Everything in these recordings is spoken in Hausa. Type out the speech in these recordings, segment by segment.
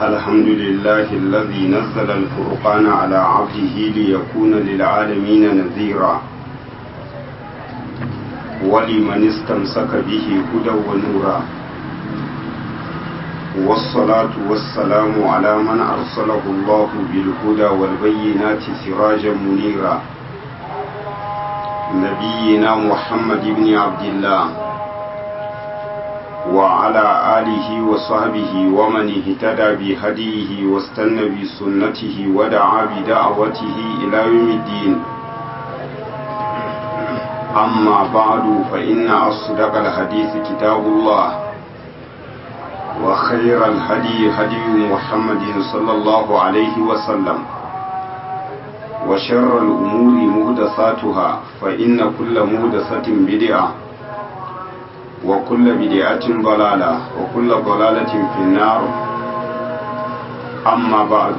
الحمد لله الذي نزل الفرقان على عبده ليكون للعالمين نذيرا ولمن استمسك به هدى ونورا والصلاة والسلام على من أرسله الله بالهدى والبينات سراجا منيرا نبينا محمد بن عبد الله وعلى آله وصحبه ومن اهتدى بهديه واستنى بسنته ودعا بدعوته إلى يوم الدين أما بعد فإن أصدق الحديث كتاب الله وخير الهدي هدي محمد صلى الله عليه وسلم وشر الأمور مهدساتها فإن كل مهدسة بدعة وكل بدعة ضلالة وكل ضلالة في النار أما بعد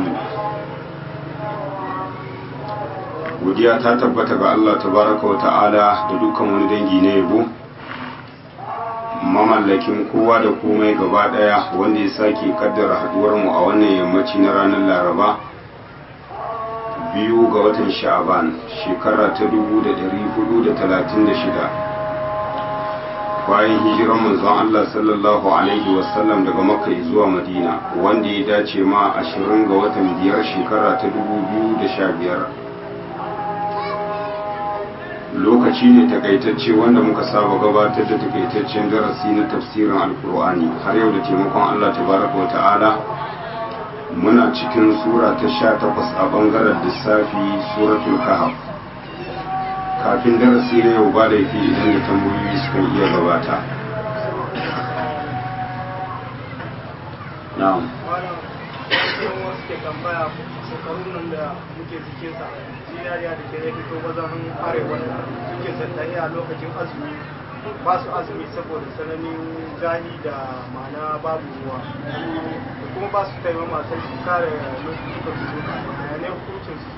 godiya ta tabbata ga Allah tabaraka wa ta'ala da dukkan wani dangi na yabo mamallakin kowa da komai gaba daya wanda ya sake kaddara haduwar mu a wannan yammaci na ranar laraba biyu ga watan sha'aban shekara ta 1436 bayan hijiran manzon Allah sallallahu alaihi wasallam daga makka zuwa madina wanda ya dace ma 20 ga watan biyar shekara ta 2015 lokaci ne takaitacce wanda muka saba gabatar da takaitaccen darasi na tafsirin alkur'ani har yau da taimakon Allah tabaraka wa ta'ala muna cikin sura ta sha takwas a bangaren lissafi suratul kahf kafin darasi na yau ba laifi idan da tambayoyi sukan iya gabata na'am shekarun nan da muke jikinsa zinariya da ke ya fito wajen arewa da suke sandari a lokacin azumi ba su azumi saboda tsananin zahi da mana babu ruwa da kuma ba su taimama sai su kare lokacin su ne hukuncin su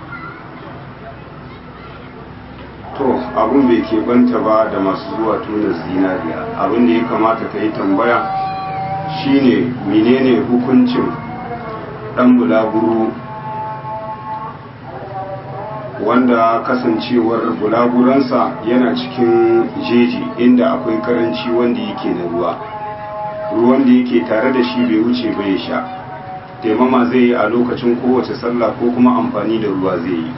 to abun bai ke banta ba da masu zuwa tuna zinariya abin da ya kamata ka yi tambaya shine menene hukuncin dan bulaguro wanda kasancewar bulaguransa yana cikin jeji inda akwai karanci wanda yake na ruwa ruwan da yake tare da shi bai wuce ba ya sha taimama zai yi a lokacin kowace sallah ko kuma amfani da ruwa zai yi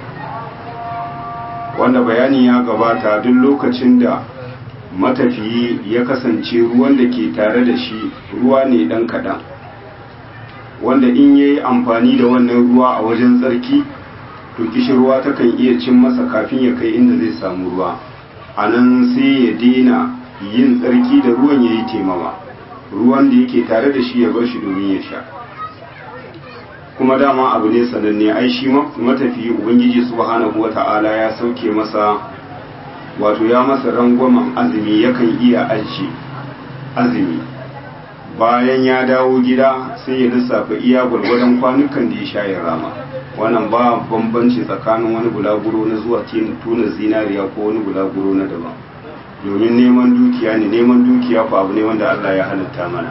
wanda bayani ya gabata duk lokacin da matafiyi ya kasance ruwan da ke tare da shi ruwa ne dan kaɗan wanda in ya yi amfani da wannan ruwa a wajen tsarki to kishirwa takan iya cin masa kafin ya kai inda zai samu ruwa a nan sai ya daina yin tsarki da ruwan ya yi taimama ruwan da yake tare da shi ya bar shi domin ya sha kuma dama abu ne sananne ai shi matafiyi ubangiji subhanahu wata'ala ya sauke masa wato ya masa rangwamen azumi yakan iya ajiye azumi bayan ya dawo gida sai ya lissafa iya gwargwadon kwanukan da ya sha ya rama wannan ba bambanci tsakanin wani bulaguro na zuwa tuna zinariya ko wani bulaguro na daban domin neman dukiya ne neman dukiya ko abu ne wanda Allah ya halitta mana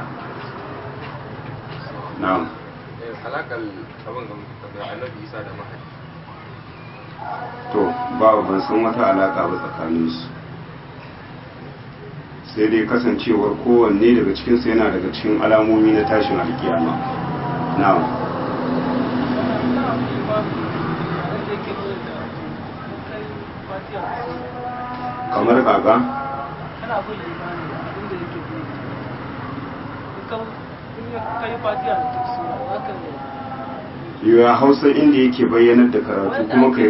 na'am alakar abin ga annabi isa da mahadi to ba ban san wata alaka ba tsakaninsu sai dai kasancewar kowanne daga cikinsu yana daga cikin alamomi na tashin alkiyama na'am kamar kaka yiwuwa hausa inda yake bayyanar da karatu kuma kai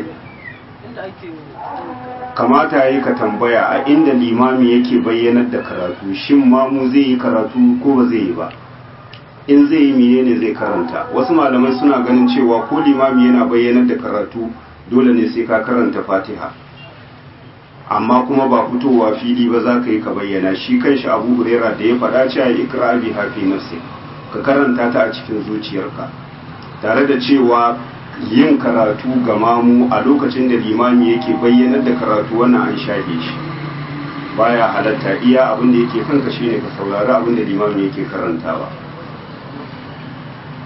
kamata ya yi ka tambaya a inda limami yake bayyanar da karatu shin mamu zai yi karatu ko ba zai yi ba in zai yi miye ne zai karanta wasu malamai suna ganin cewa ko limami yana bayyanar da karatu dole ne sai ka karanta fatiha amma kuma ba fitowa fili ba za ka yi ka bayyana shi kanshi abu hurera da ya faɗa cewa ikra bi hafi nafsi ka karanta ta a cikin zuciyarka tare da cewa yin karatu ga mamu a lokacin da limami yake bayyanar da karatu wannan an shafe shi baya halatta iya abin da yake kanka shine ka saurari abin da limami yake karantawa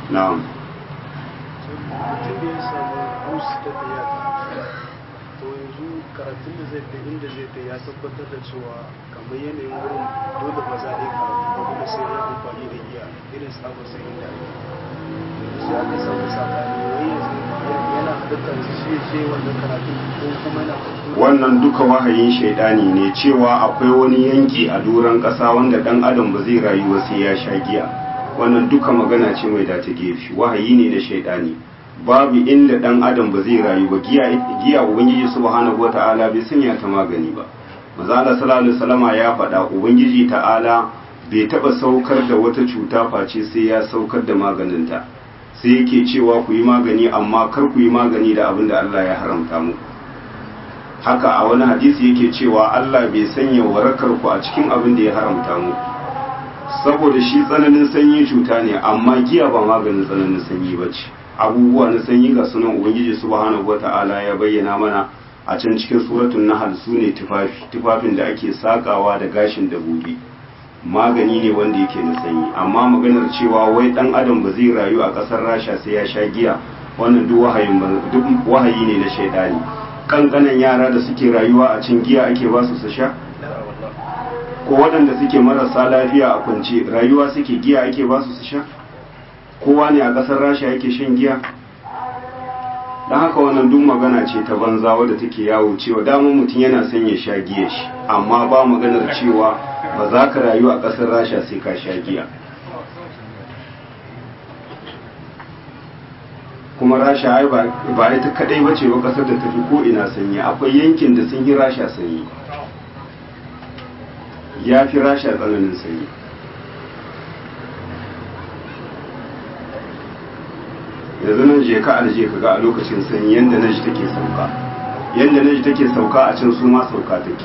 na'am mutum da ya samu bus ta tafiya to yanzu karatun da zai tafi inda zai tafi ya tabbatar da cewa kamar yanayin wurin dole ba za a yi karatu ba kuma sai ya amfani da giya irin sabon sai inda ake yanzu sai aka samu sakani wai yanzu yana halittar shi ce wannan karatun ko kuma yana kuskure wannan duka wahayin shaidani ne cewa akwai wani yanki a doron ƙasa wanda ɗan adam ba zai rayu ba sai ya sha giya wannan duka magana ce mai dace gefe wahayi ne na shaidani babu inda ɗan adam ba zai rayu ba giya giya ubangiji subhanahu wata'ala bai sanya ta magani ba maza Allah sallallahu alaihi wasallama ya faɗa ubangiji ta'ala bai taɓa saukar da wata cuta face sai ya saukar da maganinta sai yake cewa ku yi magani amma kar ku yi magani da abin da Allah ya haramta muku haka a wani hadisi yake cewa Allah bai sanya warakar ku a cikin abin da ya haramta mu saboda shi tsananin sanyi cuta ne amma giya ba maganin tsananin sanyi ba ce abubuwa na sanyi ga sunan ubangiji subhanahu wata'ala ya bayyana mana a can cikin suratul nahl su ne tufafi tufafin da ake sakawa da gashin dabobi magani ne wanda yake na sanyi amma maganar cewa wai dan adam ba zai rayu a kasar rasha sai ya sha giya wannan duk wahayin duk wahayi ne na shaidani kankanan yara da suke rayuwa a cin giya ake ba su su sha ko waɗanda suke marasa lafiya a kwance rayuwa suke giya ake ba su su sha kowa ne a ƙasar rasha yake shan giya don haka wannan duk magana ce ta banza wadda take yawo cewa damar mutum yana son ya sha giya shi amma ba maganar cewa ba za ka rayu a ƙasar rasha sai ka sha giya kuma rasha ai ba ita kadai bace ba kasar da tafi ko ina sanyi akwai yankin da sun yi rasha sanyi ya fi rasha tsananin sanyi yanzu nan je ka alje ka ga a lokacin sanyi yadda na ji take sauka yadda na ji take sauka a can su ma sauka take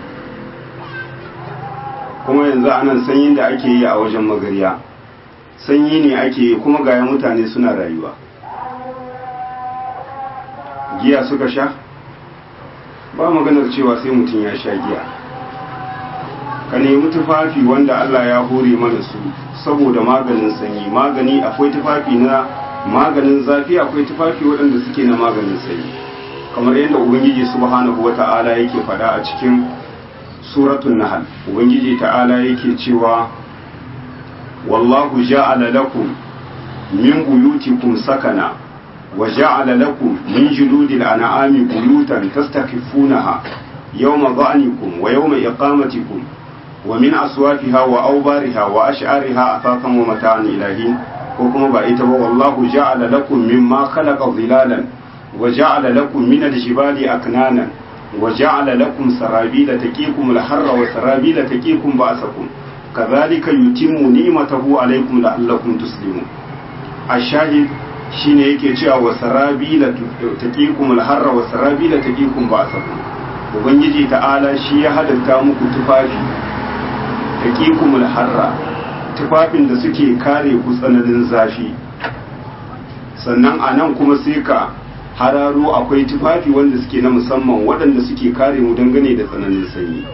kuma yanzu anan sanyin da ake yi a wajen magariya sanyi ne ake yi kuma ga mutane suna rayuwa giya suka sha ba maganar cewa sai mutum ya sha giya ka nemi tufafi wanda Allah ya hore mana su saboda maganin sanyi magani akwai tufafi na maganin zafi akwai tufafi waɗanda suke na maganin sanyi kamar yadda ubangiji subhanahu wata'ala yake faɗa a cikin suratul nahl ubangiji ta'ala yake cewa wallahu ja'ala lakum min buyutikum sakana وجعل لكم من جلود الأنعام بيوتا تستخفونها يوم ظعنكم ويوم إقامتكم ومن أصوافها وأوبارها وأشعارها أثاثا ومتاعا إلى حين وكما بأيت والله جعل لكم مما خلق ظلالا وجعل لكم من الجبال أكنانا وجعل لكم سرابيل تكيكم الحر وسرابيل تكيكم بأسكم كذلك يتم نعمته عليكم لعلكم تسلمون الشاهد shine yake cewa wa sarabila taqikum al-harra wa sarabila taqikum ba'sakum ubangiji ta'ala shi ya hadatta muku tufafi taqikum al-harra tufafin da suke kare ku tsananin zafi sannan anan kuma sai ka hararo akwai tufafi wanda suke na musamman waɗanda suke kare mu dangane da tsananin sanyi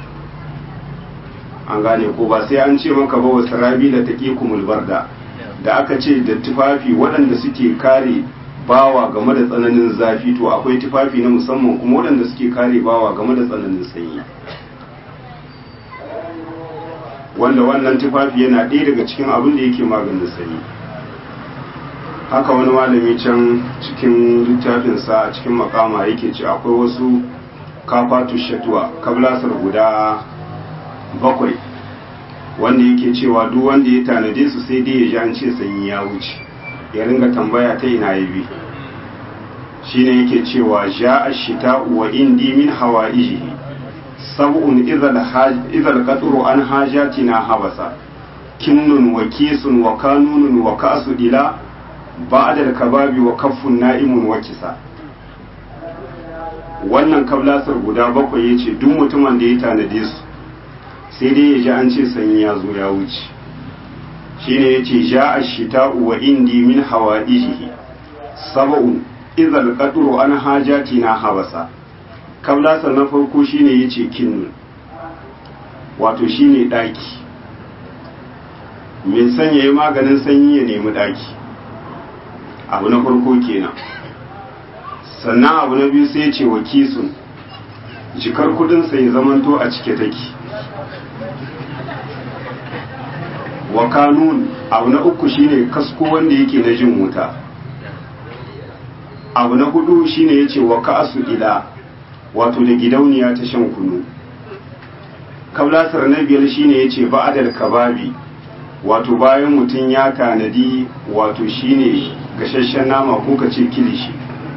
an gane ko ba sai an ce maka ba wa sarabila taqikum al-barda da aka ce da tufafi waɗanda suke kare bawa game da tsananin zafi to akwai tufafi na musamman kuma waɗanda suke kare bawa game da tsananin sanyi wanda wannan tufafi yana ɗaya daga cikin abin da yake maganin sanyi haka wani malami can cikin littafinsa a cikin makama yake ce akwai wasu kafatu shatuwa kablasar guda bakwai wanda yake cewa duk wanda ya tanade su sai dai ya ji an ce sanyi ya wuce ya ringa tambaya ta ina ya bi shine yake cewa ja ashita wa indi min hawaijihi sab'un idhal qatru an hajatina habasa kinnun wa kisun wa kanunun wa kasu ila ba'da al-kababi wa kaffun na'imun wa kisa wannan kablasar guda bakwai yace duk mutumin da ya tanade su sai dai ya ji an ce sanyi ya zo ya wuce shi ne ya ce ja a shita wa indi min hawa ijihi saba'un izal qadru an hajati na habasa kablasa na farko shi ne ya ce kinnu wato shi ne ɗaki mai sanya yi maganin sanyi ya nemi ɗaki abu na farko kenan sannan abu na biyu sai ce wa kisun jikar kudinsa ya zamanto a cike take wa kanun abu na uku shine kasko wanda yake na jin wuta abu na hudu shine yace wa ka'asu ila wato da gidauniya ta shan kunu kablasar na biyar shine yace ba'adal kababi wato bayan mutum ya tanadi wato shine gashashen nama ko kace kilishi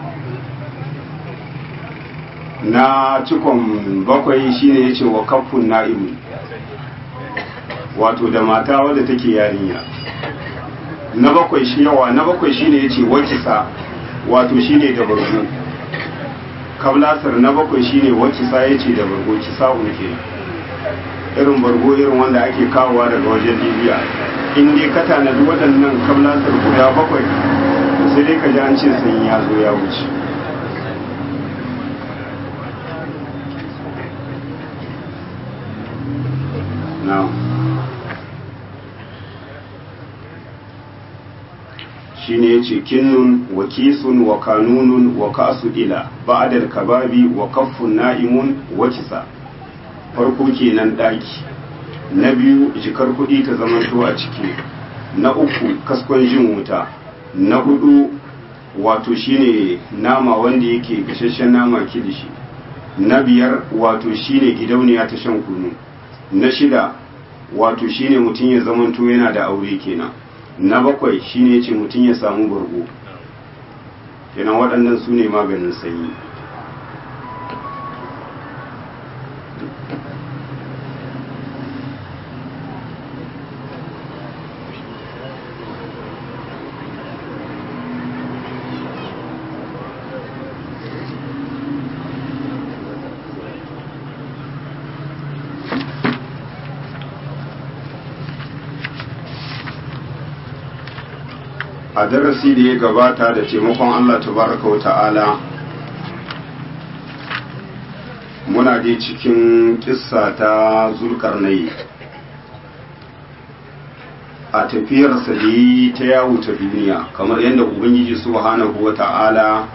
na cikon bakwai shine yace wa kafun na'imu wato da mata wadda take yarinya na bakwai shi yawa na bakwai shine yace wakisa wato shine da bargo kablasar na bakwai shine wakisa yace da bargo kisa unke irin bargo irin wanda ake kawowa daga wajen libya in dai ka tanadi waɗannan kablasar guda bakwai sai dai ka ji an ce sun ya zo ya wuce na'am shine yace kinnun wa kisun wa kanunun wa kasu ila ba'dal kababi wa kaffun na'imun wa kisa farko kenan daki na biyu jikar kudi ta zamanto a ciki na uku kaskon jin wuta na hudu wato shine nama wanda yake gashashen nama kilishi na biyar wato shine gidauniya ta shan kunu na shida wato shine mutum ya zamanto yana da aure kenan na bakwai shine ce mutum ya samu bargo kenan waɗannan su ne maganin sanyi a darasi da ya gabata da taimakon Allah tabaraka wa ta'ala muna dai cikin kissa ta zulkarnai a tafiyarsa da yi ta yawo ta duniya kamar yadda ubangiji subhanahu wa ta'ala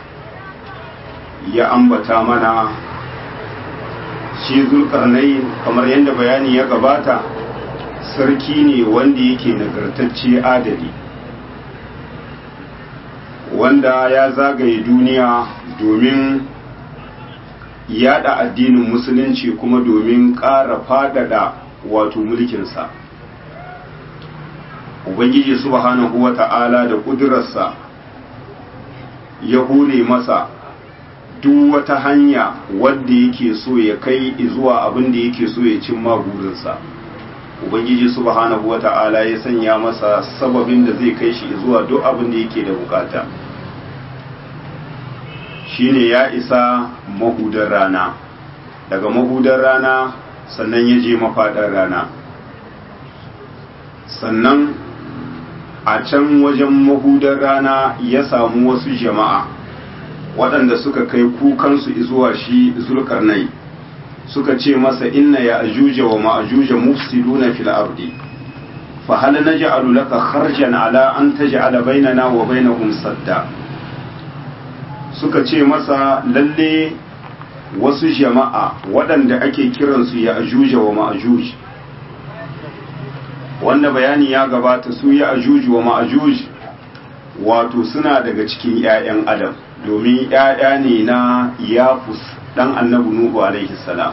ya ambata mana shi zulkarnai kamar yadda bayani ya gabata sarki ne wanda yake nagartacce adali wanda ya zagaye duniya domin yada addinin musulunci kuma domin ƙara faɗaɗa wato mulkinsa ubangiji subhanahu wa ta'ala da ƙudurarsa ya hore masa duk wata hanya wadda yake so ya kai zuwa abin da yake so ya cimma burinsa ubangiji subhanahu wa ta'ala ya sanya masa sababin da zai kai shi zuwa duk abin da yake da bukata shine ya isa mahudar rana daga mahudar rana sannan ya je mafaɗar rana sannan a can wajen mahudar rana ya samu wasu jama'a waɗanda suka kai kukansu zuwa shi zulkarnai suka ce masa inna ya ajuja wa ma'ajuja mufsiduna fil ardi fa hal naj'alu laka kharjan ala an taj'ala bainana wa bainahum sadda suka ce masa lalle wasu jama'a waɗanda ake kiransu ya ajuja wa ma'ajuj wanda bayani ya gabata su ya ajuj wa ma'ajuj wato suna daga cikin 'ya'yan adam domin 'ya'ya ne na yafus dan annabi nuhu alaihi salam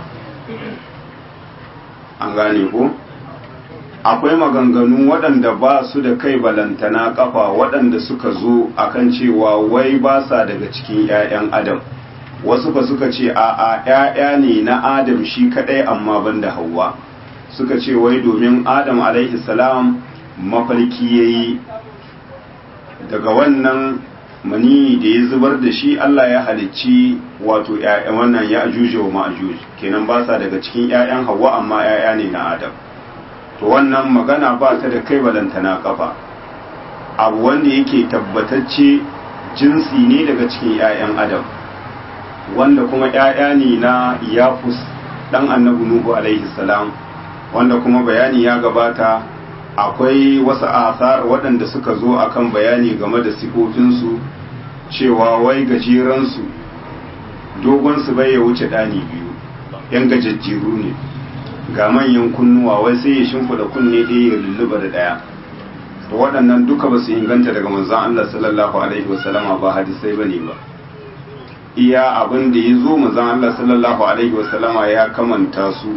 an gane ko akwai maganganu waɗanda ba su da kai balantana kafa waɗanda suka zo akan cewa wai ba sa daga cikin 'ya'yan adam wasu ba suka ce a a 'ya'ya ne na adam shi kaɗai amma ban da hawa suka ce wai domin adam alaihi salam mafarki ya yi daga wannan mani da ya zubar da shi Allah ya halicci wato ‘ya'yan wannan ya ajuje wa ma'ajuj kenan ba sa daga cikin ‘ya'yan hawa amma ‘ya'ya ne na adam to wannan magana ba ta da kai balantana kafa abu wanda yake tabbatacce jinsi ne daga cikin ‘ya'yan adam wanda kuma ‘ya'ya ne na yafus ɗan annabi nuhu alaihi salam wanda kuma bayani ya gabata akwai wasu asar waɗanda suka zo akan bayani game da sifofinsu cewa wai gajeransu dogonsu bai ya wuce ɗani biyu yan gajajjeru ne ga manyan kunnuwa wai sai ya shimfida kunne ɗaya ya lulluba da ɗaya waɗannan duka ba su inganta daga manzon Allah sallallahu alaihi wasallama ba hadisai bane ba iya abin da ya zo manzon Allah sallallahu alaihi wasallama ya kamanta su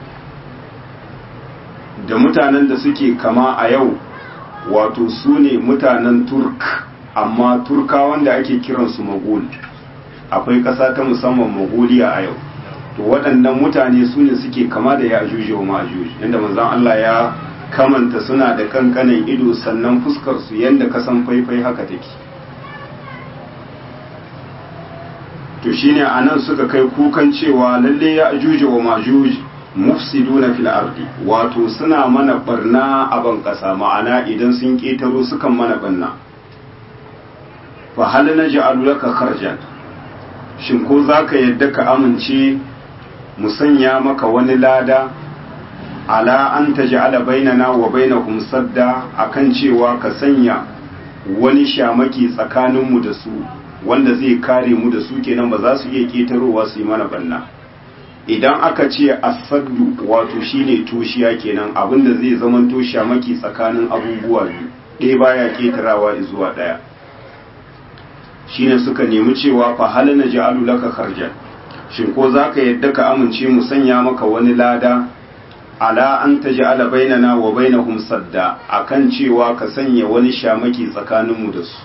da mutanen da suke kama a yau wato su ne mutanen turk amma turka wanda ake kiransu magul akwai ƙasa ta musamman magoliya a yau to waɗannan mutane su ne suke kama da ya ajuji wa ma'ajuji inda manzon Allah ya kamanta suna da kankanin ido sannan fuskar su yanda kasan faifai haka take to shine anan suka kai kukan cewa lalle ya ajuji wa ma'ajuji mufsiduna fil ardi wato suna mana barna a ban kasa ma'ana idan sun ketaro sukan mana barna fa hal naj'alu laka kharjan shin ko zaka yadda ka amince mu sanya maka wani lada ala an taj'ala bainana wa bainakum sadda akan cewa ka sanya wani shamaki tsakaninmu da su wanda zai kare mu da su kenan ba za su iya ketarowa su yi mana banna idan aka ce asaddu wato shine toshiya kenan abinda zai zamanto shamaki tsakanin abubuwa biyu ɗaya baya ketarawa zuwa ɗaya shine suka nemi cewa fa hal naj'alu laka kharjan shin ko zaka yadda ka amince mu sanya maka wani lada ala an taj'ala bainana wa bainahum sadda akan cewa ka sanya wani shamaki tsakaninmu da su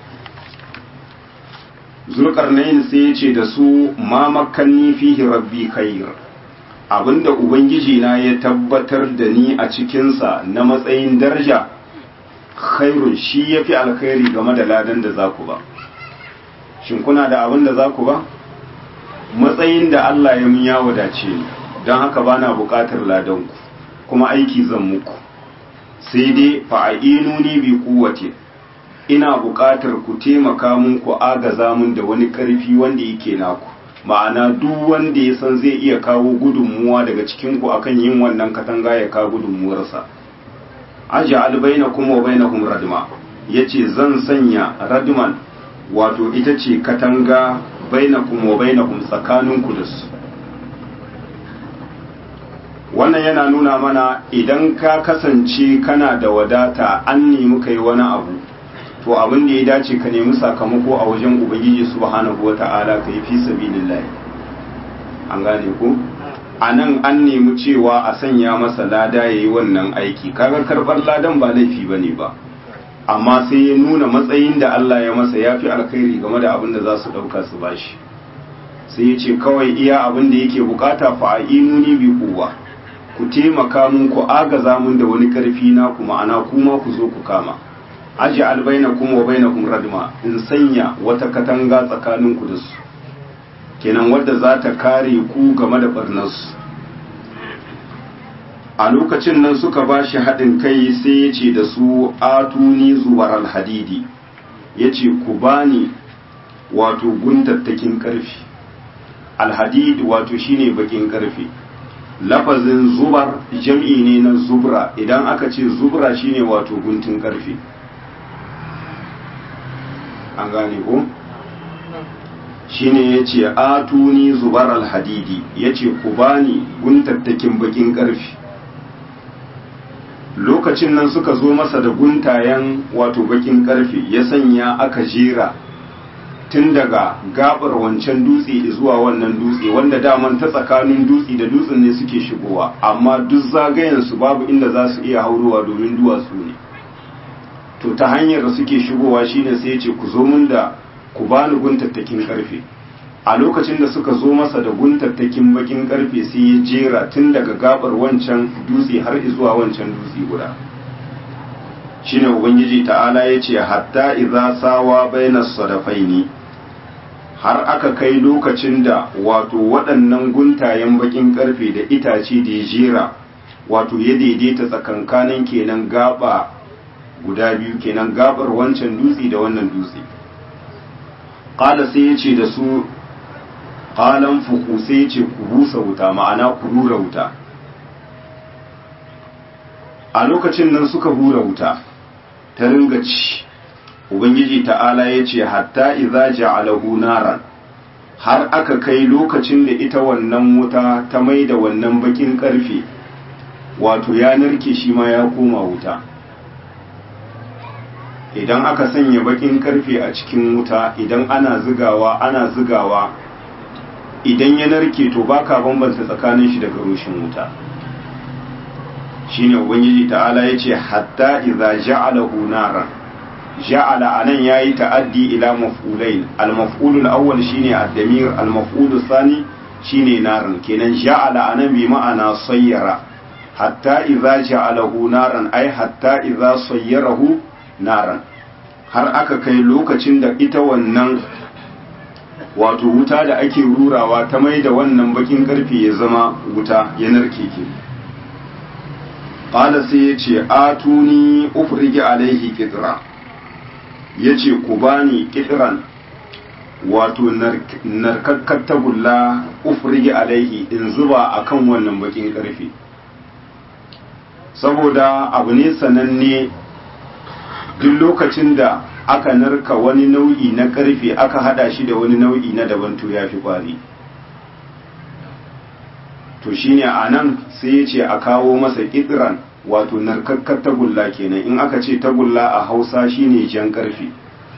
zulkarnain sai ya ce da su ma makanni fihi rabbi khair abinda ubangiji na ya tabbatar da ni a cikinsa na matsayin daraja khairun shi yafi alkhairi game da ladan da zaku ba shin kuna da abin da zaku ba matsayin da Allah ya mun ya wadace ni don haka bana buƙatar ladan ku kuma aiki zan muku sai dai fa'inuni bi quwwatin ina buƙatar ku taimaka mun ku agaza mun da wani ƙarfi wanda yake naku ma'ana duk wanda ya san zai iya kawo gudunmuwa daga cikin ku akan yin wannan katanga ya kawo gudunmuwarsa aj'al bainakum wa bainahum radma yace zan sanya radman wato ita ce katanga bainakum wa bainahum tsakaninku da su wannan yana nuna mana idan ka kasance kana da wadata an nemi kai wani abu to abin da ya dace ka nemi sakamako a wajen ubangiji subhanahu wata'ala ka yi fi sabilillah an gane ku a nan an nemi cewa a sanya masa lada ya yi wannan aiki kaga karɓar ladan ba laifi ba ne ba amma sai ya nuna matsayin da Allah ya masa ya fi alkhairi game da abin da za su ɗauka su bashi sai ya ce kawai iya abin da yake bukata fa'inuni bi kuwa ku taimaka mun ku agaza mun da wani karfi na ku ma'ana kuma ku zo ku kama aji albaina kuma wa baina kum radma in sanya wata katanga tsakanin ku da su kenan wadda za ta kare ku game da barnarsu a lokacin nan suka ba shi haɗin kai sai ya ce da su atuni zuwar alhadidi ya ce ku bani wato guntattakin ƙarfi alhadid wato shine bakin ƙarfi lafazin zubar jam'i ne na zubra idan aka ce zubra shine wato guntun ƙarfi an gane ko? shine ya ce atuni zubar alhadidi ya ce ku bani guntattakin bakin ƙarfi lokacin nan suka zo masa da guntayen wato bakin ƙarfe ya sanya aka jera tun daga gabar wancan dutse zuwa wannan dutse wanda daman ta tsakanin dutse da dutsen ne suke shigowa amma duk zagayensu babu inda za su iya haurowa domin duwatsu ne to ta hanyar da suke shigowa shine sai ya ce ku zo mun da ku bani guntattakin karfe a lokacin da suka zo masa da guntattakin bakin karfe sai ya jera tun daga gabar wancan dutse har zuwa wancan dutse guda shine ubangiji ta'ala ya ce hatta idza sawa bainas sadafaini har aka kai lokacin da wato waɗannan guntayen bakin karfe da itace da ya jera wato ya daidaita tsakankanin kenan gaba guda biyu kenan gabar wancan dutse da wannan dutse ƙala sai ya ce da su ƙalan fuku sai ya ce ku busa wuta ma'ana ku rura wuta a lokacin nan suka hura wuta ta ringa ci ubangiji ta'ala ya ce hatta iza ja'alahu naran har aka kai lokacin da ita wannan wuta ta mai da wannan bakin karfe wato ya narke shi ma ya koma wuta idan aka sanya bakin karfe a cikin wuta idan ana zigawa ana zigawa idan ya narke to baka bambanta tsakanin shi daga rushin wuta shine ubangiji ta'ala yace hatta idza ja'alahu naran ja'ala anan yayi ta'addi ila maf'ulain al-maf'ul al-awwal shine ad-damir al-maf'ul thani shine naran kenan ja'ala anan bi ma'ana sayyara hatta idza ja'alahu naran ay hatta idza sayyarahu naran har aka kai lokacin da ita wannan wato wuta da ake rurawa ta mai da wannan bakin karfe ya zama wuta ya narke ke ƙala sai ya ce atuni ufrigi alaihi kitra ya ce ku bani kitran wato narkakkar tagulla ufrigi alaihi in zuba akan wannan bakin karfe saboda abu ne sananne duk lokacin da aka narka wani nau'i na karfe aka hada shi da wani nau'i na daban to ya fi kwari to shine a nan sai ya ce a kawo masa ƙidiran wato narkakkar tagulla kenan in aka ce tagulla a hausa shine jan karfe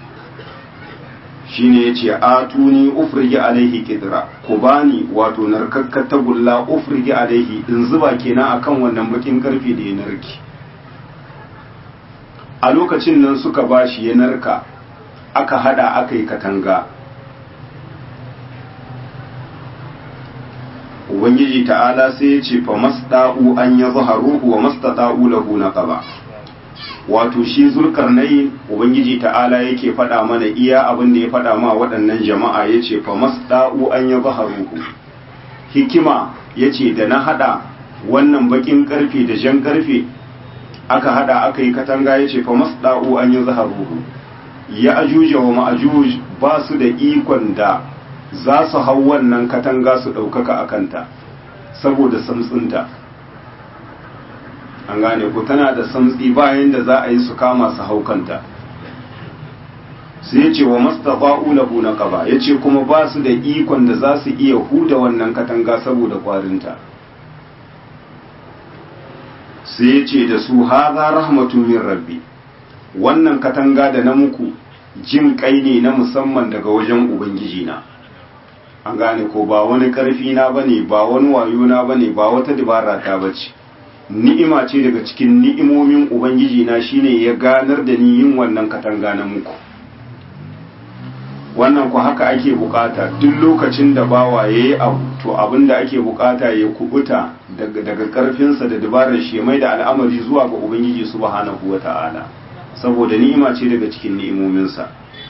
shine ya ce a tuni ufrigi alaihi ƙidira ku bani wato narkakkar tagulla ufrigi alaihi in zuba kenan akan wannan bakin karfe da ya narki a lokacin nan suka bashi ya narka aka hada aka yi katanga ubangiji ta'ala sai ya ce fa masda'u an ya zaharuhu wa mastata'u lahu naqaba wato shi zulkarnain ubangiji ta'ala yake faɗa mana iya abin da ya faɗa ma waɗannan jama'a yace fa masda'u an ya zaharuhu hikima yace da na hada wannan bakin karfe da jan karfe aka hada aka yi katanga ya ce fa masda'u an yi zaharuhu ya ajuja wa ma'ajuj ba su da ikon da za su hau wannan katanga su ɗaukaka a kanta saboda samtsinta an gane ku tana da samtsi bayan da za a yi su kama su hau kanta sai ya ce wa mastafa'u lahu na kaba ya ce kuma ba su da ikon da za su iya huda wannan katanga saboda kwarinta sai ya ce da su haza rahmatun min rabbi wannan katanga da na muku jin kai ne na musamman daga wajen ubangiji na an gane ko ba wani karfi na bane ba wani wayo na bane ba wata dabara ta bace ni'ima ce daga cikin ni'imomin ubangiji na shine ya ganar da ni yin wannan katanga na muku wannan ku haka ake bukata duk lokacin da bawa yayi abu to abinda ake bukata ya kubuta daga karfinsa da dabarar shi mai da al'amari zuwa ga ubangiji subhanahu wata'ala saboda ni'ima ce daga cikin ni'imominsa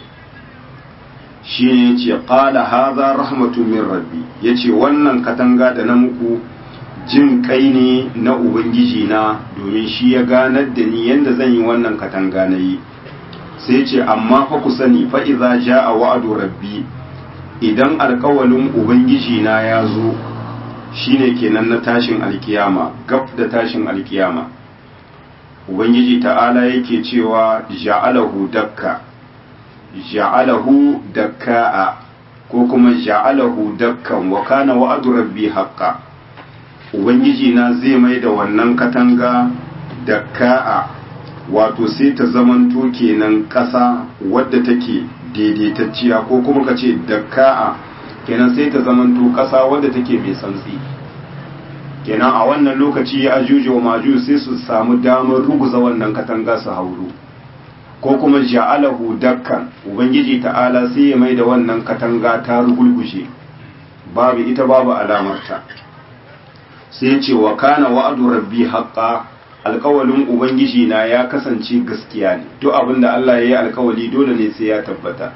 shi ne yace qala hadha rahmatun min rabbi yace wannan katanga da na muku jin kai ne na ubangiji na domin shi ya ganar da ni yanda zan yi wannan katanga na yi sai ce amma fa ku sani fa idza jaa wa'du rabbi idan alkawalin ubangiji na ya zo shine kenan na tashin alkiyama gab da tashin alkiyama ubangiji ta'ala yake cewa ja'alahu dakka ja'alahu dakka'a ko kuma ja'alahu dakkan wa kana wa'du rabbi haqqan ubangiji na zai mai da wannan katanga dakka'a wato sai ta zamanto kenan ƙasa wadda take daidaitacciya ko kuma ka ce dakka'a kenan sai ta zamanto ƙasa wadda take mai santsi kenan a wannan lokaci ya ajuju wa maju sai su samu damar ruguza wannan katanga su hauru ko kuma ja'alahu dakkan ubangiji ta'ala sai ya mai da wannan katanga ta rugulgushe babu ita babu alamarta sai ce wa kana wa'adu rabbi haqqa alkawalin ubangiji na ya kasance gaskiya ne duk abin da Allah ya yi alkawali dole ne sai ya tabbata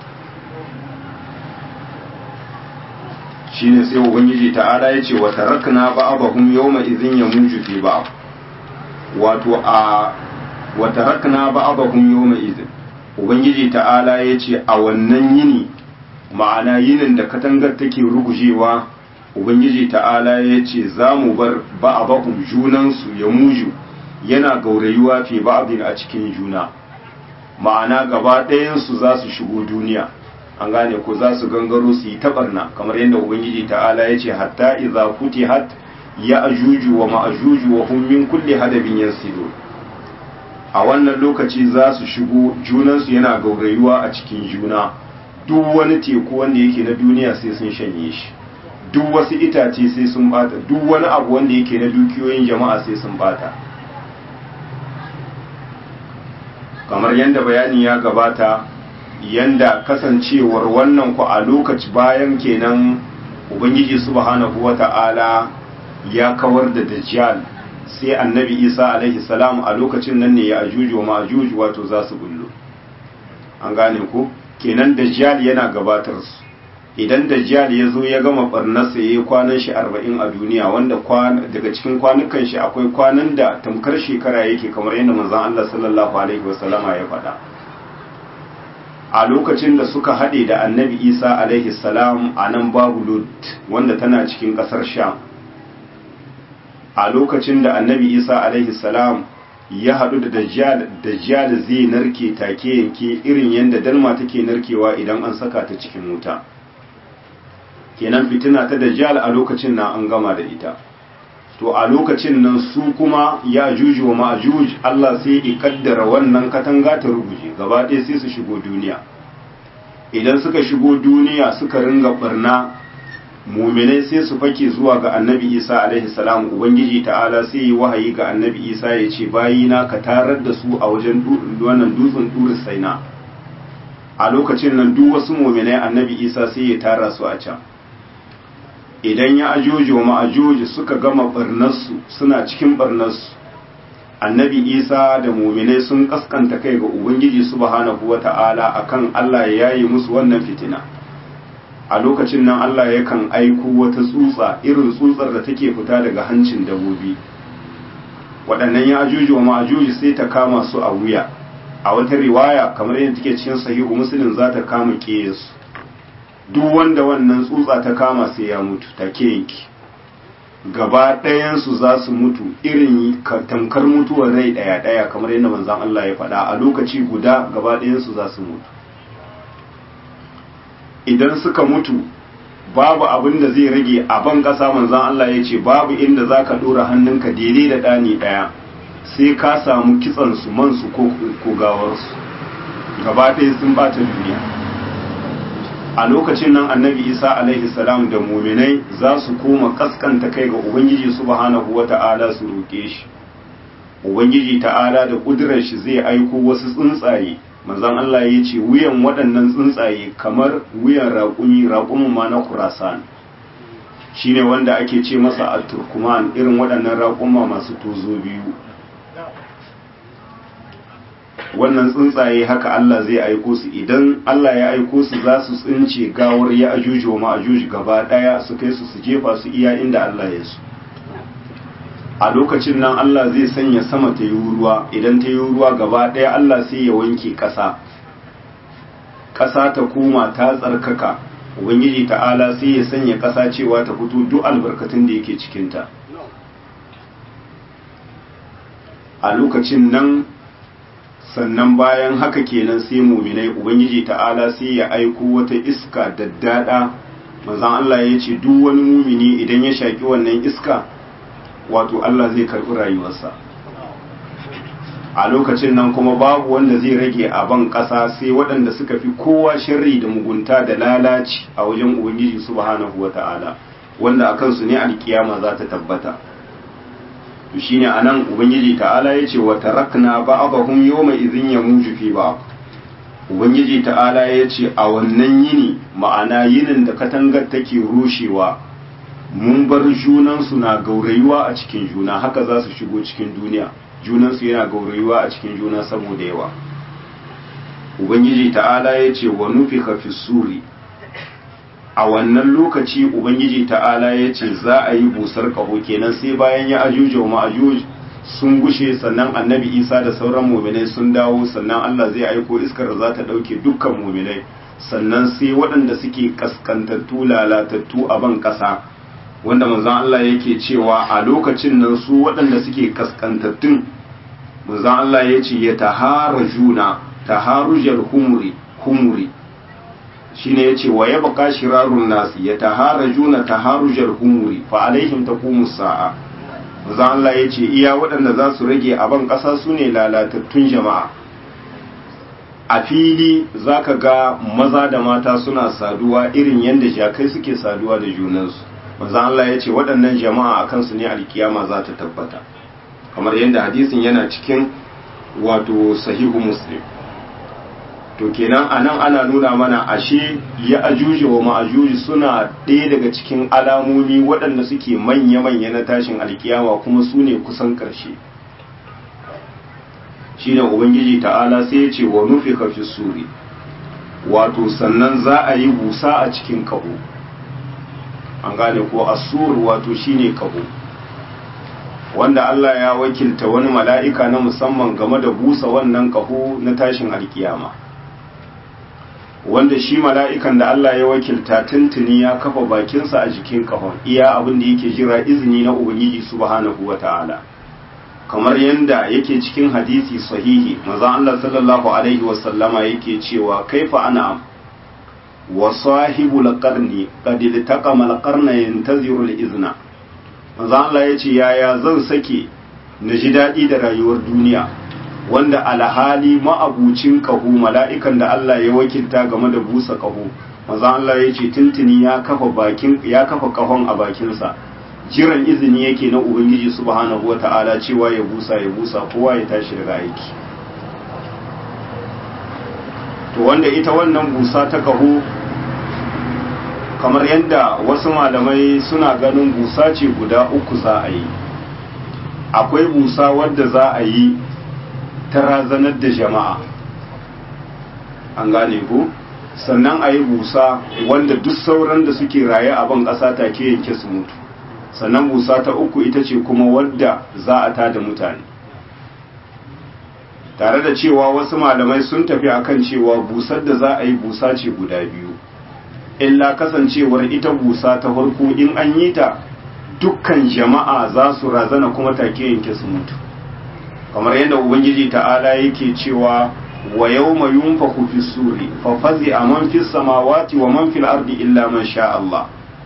shine sai ubangiji ta'ala ya ce wa tarakna ba'dahum yawma idhin yamuju fi ba'd wato a wa tarakna ba'dahum yawma idhin ubangiji ta'ala ya ce a wannan yini ma'ana yinin da katangar take rugujewa ubangiji ta'ala ya ce za mu bar ba'dahum junansu ya muju yana gaurayuwa fi ba'din a cikin juna ma'ana gaba ɗayansu za su shigo duniya an gane ko za su gangaro su yi tabarna kamar yadda ubangiji ta'ala ya ce hatta idza futihat ya ajuju wa ma'ajuju wa hum min kulli hadabin yansilu a wannan lokaci za su shigo junansu yana gaurayuwa a cikin juna duk wani teku wanda yake na duniya sai sun shanye shi duk wasu itace sai sun bata duk wani abu wanda yake na dukiyoyin jama'a sai sun bata kamar yadda bayani ya gabata yanda kasancewar wannan ku a lokaci bayan kenan ubangiji subhanahu wata'ala ya kawar da dajjal sai annabi isa alaihi salam a lokacin nan ne ya ajuju wa ma'ajuju wato za su bullo an gane ku kenan dajjal yana gabatar su idan dajjal ya zo ya gama barnarsa ya yi kwanan shi arba'in a duniya wanda daga cikin kwanukan shi akwai kwanan da tamkar shekara yake kamar yadda manzon Allah sallallahu alaihi wasallama ya faɗa a lokacin da suka haɗe da annabi isa alaihi salam a nan babu lut wanda tana cikin ƙasar sham a lokacin da annabi isa alaihi salam ya haɗu da dajjal dajjal zai narke take yanke irin yadda dalma take narkewa idan an saka ta cikin wuta kenan fitina ta dajjal a lokacin nan an gama da ita to a lokacin nan su kuma ya juju wa ma'ajuj Allah sai ya kaddara wannan katanga ta ruguje gaba ɗaya sai su shigo duniya idan suka shigo duniya suka ringa barna muminai sai su fake zuwa ga annabi isa alaihi salam ubangiji ta'ala sai yi wahayi ga annabi isa ya ce bayina ka tarar da su a wajen wannan dutsen duri saina a lokacin nan duk wasu muminai annabi isa sai ya tara su a can idan ya ajoji wa ma'ajoji suka gama barnarsu suna cikin barnarsu annabi isa da muminai sun kaskanta kai ga ubangiji subhanahu wa ta'ala akan allah ya yayi musu wannan fitina a lokacin nan allah yakan aiko wata tsutsa irin tsutsar da take fita daga hancin dabobi waɗannan ya ajoji wa ma'ajoji sai ta kama su a wuya a wata riwaya kamar yadda take cikin sahihu muslim za ta kama ƙeyesu duk wanda wannan tsutsa ta kama sai ya mutu take yanki gaba ɗayansu za su mutu irin tamkar mutuwar rai ɗaya ɗaya kamar yadda manzan Allah ya faɗa a lokaci guda gaba ɗayansu za su mutu idan suka mutu babu abin da zai rage a ban ƙasa manzan Allah ya ce babu inda za ka ɗora hannunka daidai da ɗani ɗaya sai ka samu kitsansu mansu ko gawarsu gaba ɗaya sun bata duniya a lokacin nan annabi isa alaihi salam da muminai za su koma kaskanta kai ga ubangiji subhanahu wa ta'ala su roƙe shi ubangiji ta'ala da ƙudurar shi zai aiko wasu tsuntsaye manzon Allah ya ce wuyan waɗannan tsuntsaye kamar wuyan raƙumi raƙumin ma na kurasan shine wanda ake ce masa a turkuman irin waɗannan raƙuma masu tozo biyu wannan tsuntsaye haka Allah zai aiko su idan Allah ya aiko su za su tsince gawar ya ajuji wa ma'ajuji gaba daya su kai su su jefa su iya inda Allah ya su a lokacin nan Allah zai sanya sama ta yi ruwa idan ta yi ruwa gaba daya Allah sai ya wanke ƙasa ƙasa ta koma ta tsarkaka ubangiji ta'ala sai ya sanya ƙasa cewa ta fito duk albarkatun da yake cikinta a lokacin nan sannan bayan haka kenan sai muminai ubangiji ta'ala sai ya aiko wata iska daddada manzon Allah ya ce duk wani mumini idan ya shaki wannan iska wato Allah zai karbi rayuwarsa a lokacin nan kuma babu wanda zai rage a ban ƙasa sai waɗanda suka fi kowa sharri da mugunta da lalaci a wajen ubangiji subhanahu wata'ala wanda a kansu ne alkiyama za ta tabbata to shine anan ubangiji ta'ala yace wa tarakna ba'dahum yawma idhin yamuju fi ba'd ubangiji ta'ala yace a wannan yini ma'ana yinin da katangar take rushewa mun bar junan su na gaurayuwa a cikin juna haka za su shigo cikin duniya junan su yana gaurayuwa a cikin juna saboda yawa ubangiji ta'ala yace wa nufika fi suri a wannan lokaci ubangiji ta'ala ya ce za a yi busar kaho kenan sai bayan ya ajuja wa ma'ajuj sun gushe sannan annabi isa da sauran muminai sun dawo sannan allah zai aiko iskar da za ta ɗauke dukkan muminai sannan sai waɗanda suke kaskantattu lalatattu a ban ƙasa wanda manzon allah yake cewa a lokacin nan su waɗanda suke kaskantattun manzon Allah ya ce ya taharajuna taharujar humuri humuri shine yace wa yabqa shirarun nasi ya taharajuna taharujar humuri fa alaihim taqumu sa'a manzon Allah ya ce iya waɗanda za su rage a ban ƙasa su ne lalatattun jama'a a fili za ka ga maza da mata suna saduwa irin yadda jakai suke saduwa da junansu manzon Allah ya ce waɗannan jama'a a kansu ne alkiyama za ta tabbata kamar yadda hadisin yana cikin wato sahihu muslim to kenan anan ana nuna mana ashe ya ajuji wa ma'ajuji suna ɗaya daga cikin alamomi waɗanda suke manya-manya na tashin alkiyama kuma su ne kusan ƙarshe shi ne ubangiji ta'ala sai ya ce wa nufi kafi suri wato sannan za a yi busa a cikin kaho an gane ko asur wato shine kaho wanda Allah ya wakilta wani mala'ika na musamman game da busa wannan kaho na tashin alkiyama wanda shi mala'ikan da Allah ya wakilta tuntuni ya kafa bakinsa a jikin kahon iya abin da yake jira izini na ubangiji subhanahu wa ta'ala kamar yadda yake cikin hadisi sahihi maza Allah sallallahu alaihi wasallama yake cewa kaifa ana wa sahibu laqarni qad iltaqama alqarna yantaziru izna maza Allah yace yaya zan sake na ji daɗi da rayuwar duniya wanda alhali ma'abucin kahu mala'ikan da Allah ya wakilta game da busa kahu maza Allah yace tuntuni ya kafa bakin ya kafa kahon a bakinsa jiran izini yake na ubangiji subhanahu wata'ala cewa ya busa ya busa kowa ya tashi daga aiki to wanda ita wannan busa ta kaho kamar yadda wasu malamai suna ganin busa ce guda uku za a yi akwai busa wadda za a yi ta razanar da jama'a an gane ko sannan a yi busa wanda duk sauran da suke raye a ban ƙasa take yanke su mutu sannan busa ta uku ita ce kuma wadda za a tada mutane tare da cewa wasu malamai sun tafi akan cewa busar da za a yi busa ce guda biyu illa kasancewar ita busa ta farko in an yi ta dukkan jama'a za su razana kuma take yanke su mutu kamar yadda ubangiji ta'ala yake cewa wa yawma yunfaku fi suri fa fazi man fis samawati wa man fil ardi illa man sha Allah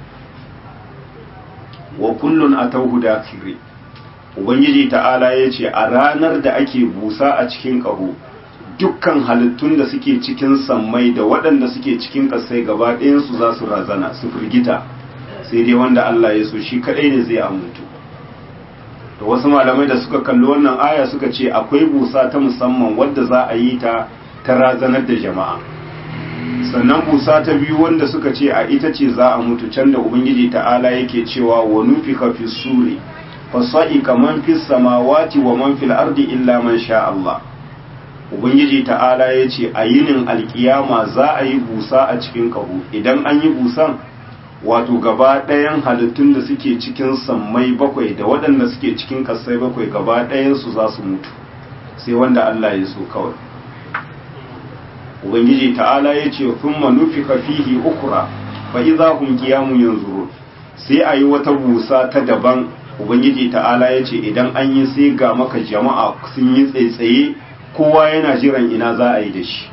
wa kullun atawhu dakiri ubangiji ta'ala ya ce a ranar da ake busa a cikin ƙaho dukkan halittun da suke cikin sammai da waɗanda suke cikin ƙasai gaba ɗayansu za su razana su firgita sai dai wanda Allah ya so shi kaɗai ne zai amuntu da wasu malamai da suka kalli wannan aya suka ce akwai busa ta musamman wadda za a yi ta ta razanar da jama'a sannan busa ta biyu wanda suka ce a ita ce za a mutu can da ubangiji ta'ala yake cewa wa nufika fi suri fasa'ika man fi samawati wa man fil ardi illa man sha Allah ubangiji ta'ala ya ce a yinin alkiyama za a yi busa a cikin kahu idan an yi busan wato gaba ɗayan halittun da suke cikin sammai bakwai da waɗanda suke cikin ƙasai bakwai gaba ɗayansu za su mutu sai wanda Allah ya so kawai ubangiji ta'ala ya ce thumma nufika fihi ukra fa idza hum qiyamun yanzurun sai ayi wata busa ta daban ubangiji ta'ala ya ce idan an yi sai ga maka jama'a sun yi tsaitsaye kowa yana jiran ina za a yi da shi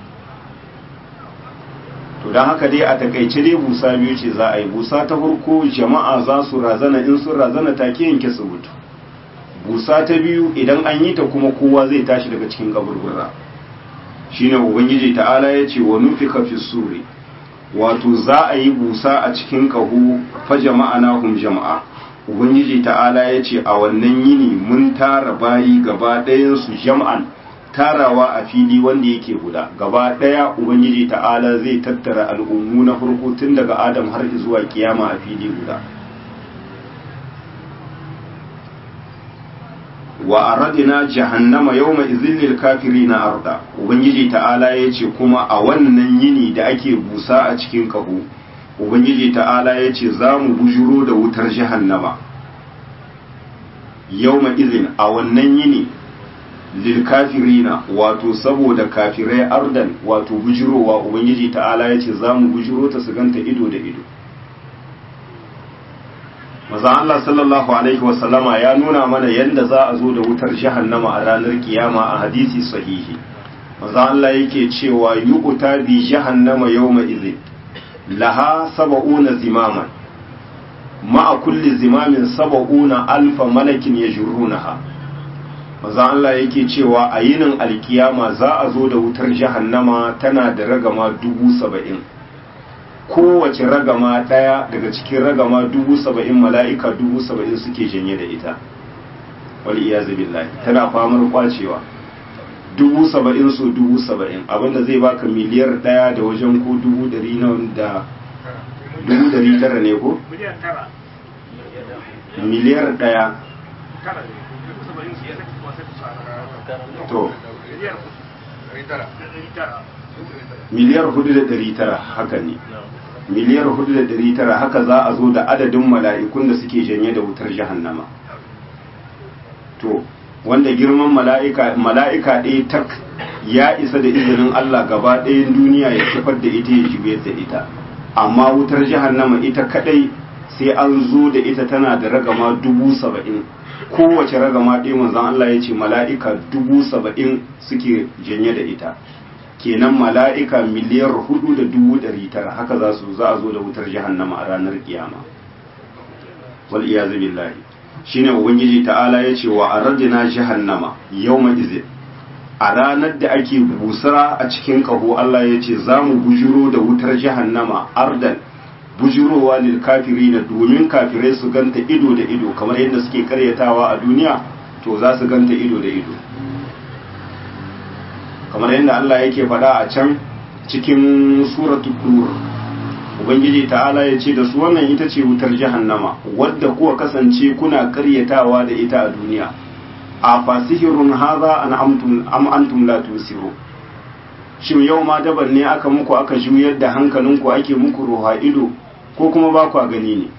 to don haka dai a takaice dai busa biyu ce za a yi busa ta farko jama'a za su razana in sun razana take yanke su mutu busa ta biyu idan an yi ta kuma kowa zai tashi daga cikin kaburbura shine ubangiji ta'ala ya ce wa nufika fi suri wato za a yi busa a cikin kahu fa jama'a na hum jama'a ubangiji ta'ala ya ce a wannan yini mun tara bayi gaba ɗayansu jam'an tarawa a fili wanda yake guda gaba ɗaya ubangiji ta'ala zai tattara al'ummu na farko tun daga adam har zuwa kiyama a fili guda wa aradina jahannama yawma izin lil kafirina arda ubangiji ta'ala ya ce kuma a wannan yini da ake busa a cikin kaho ubangiji ta'ala ya ce za mu bujuro da wutar jahannama yawma izin a wannan yini lil kafirina wato saboda kafirai ardan wato bujurowa ubangiji ta'ala ya ce za mu bujuro ta su ganta ido da ido maza Allah sallallahu alaihi wasallama ya nuna mana yadda za a zo da wutar jahannama a ranar kiyama a hadisi sahihi maza Allah yake cewa yu'ta bi jahannama yawma idhin laha sab'una zimaman ma'a kulli zimamin sab'una alfa malakin yajrunaha maza Allah yake cewa a yinin alkiyama za a zo da wutar jahannama tana da ragama dubu saba'in kowace ragama ɗaya daga cikin ragama dubu saba'in mala'ika dubu saba'in suke janye da ita wali iya billahi tana famar kwacewa dubu saba'in so dubu saba'in abinda zai baka miliyar ɗaya da wajen ko dubu dari na da dubu dari tara ne ko? miliyan tara miliyar ɗaya tara ne dubu saba'in su ya saki kuma saki su a to miliyar ɗari tara ɗari tara miliyar hudu da dari tara haka ne miliyar hudu da dari tara haka za a zo da adadin mala'ikun da suke janye da wutar jahannama to wanda girman mala'ika mala'ika ɗaya tak ya isa da izinin Allah gaba ɗayan duniya ya kifar da ita ya juyar da ita amma wutar jahannama ita kadai sai an zo da ita tana da ragama dubu saba'in kowace ragama ɗaya manzon Allah ya ce mala'ika dubu saba'in suke janye da ita kenan mala'ika miliyar hudu da dubu ɗari tara haka za su za a zo da wutar jahannama a ranar kiyama wal iyazu billahi shine ubangiji ta'ala ya ce wa aradina jahannama yawma izin a ranar da ake busara a cikin kaho Allah ya ce za mu bujiro da wutar jahannama ardan bujirowa lil kafirina domin kafirai su ganta ido da ido kamar yadda suke karyatawa a duniya to za su ganta ido da ido kamar yadda Allah yake faɗa a can cikin suratu tur ubangiji ta'ala ya ce da su wannan ita ce wutar jahannama wadda kuwa kasance kuna karyatawa da ita a duniya a fasihirun haza an amtum am antum la tusiru shin yau ma daban ne aka muku aka juyar da hankalinku ake muku ruha ido ko kuma ba ku gani ne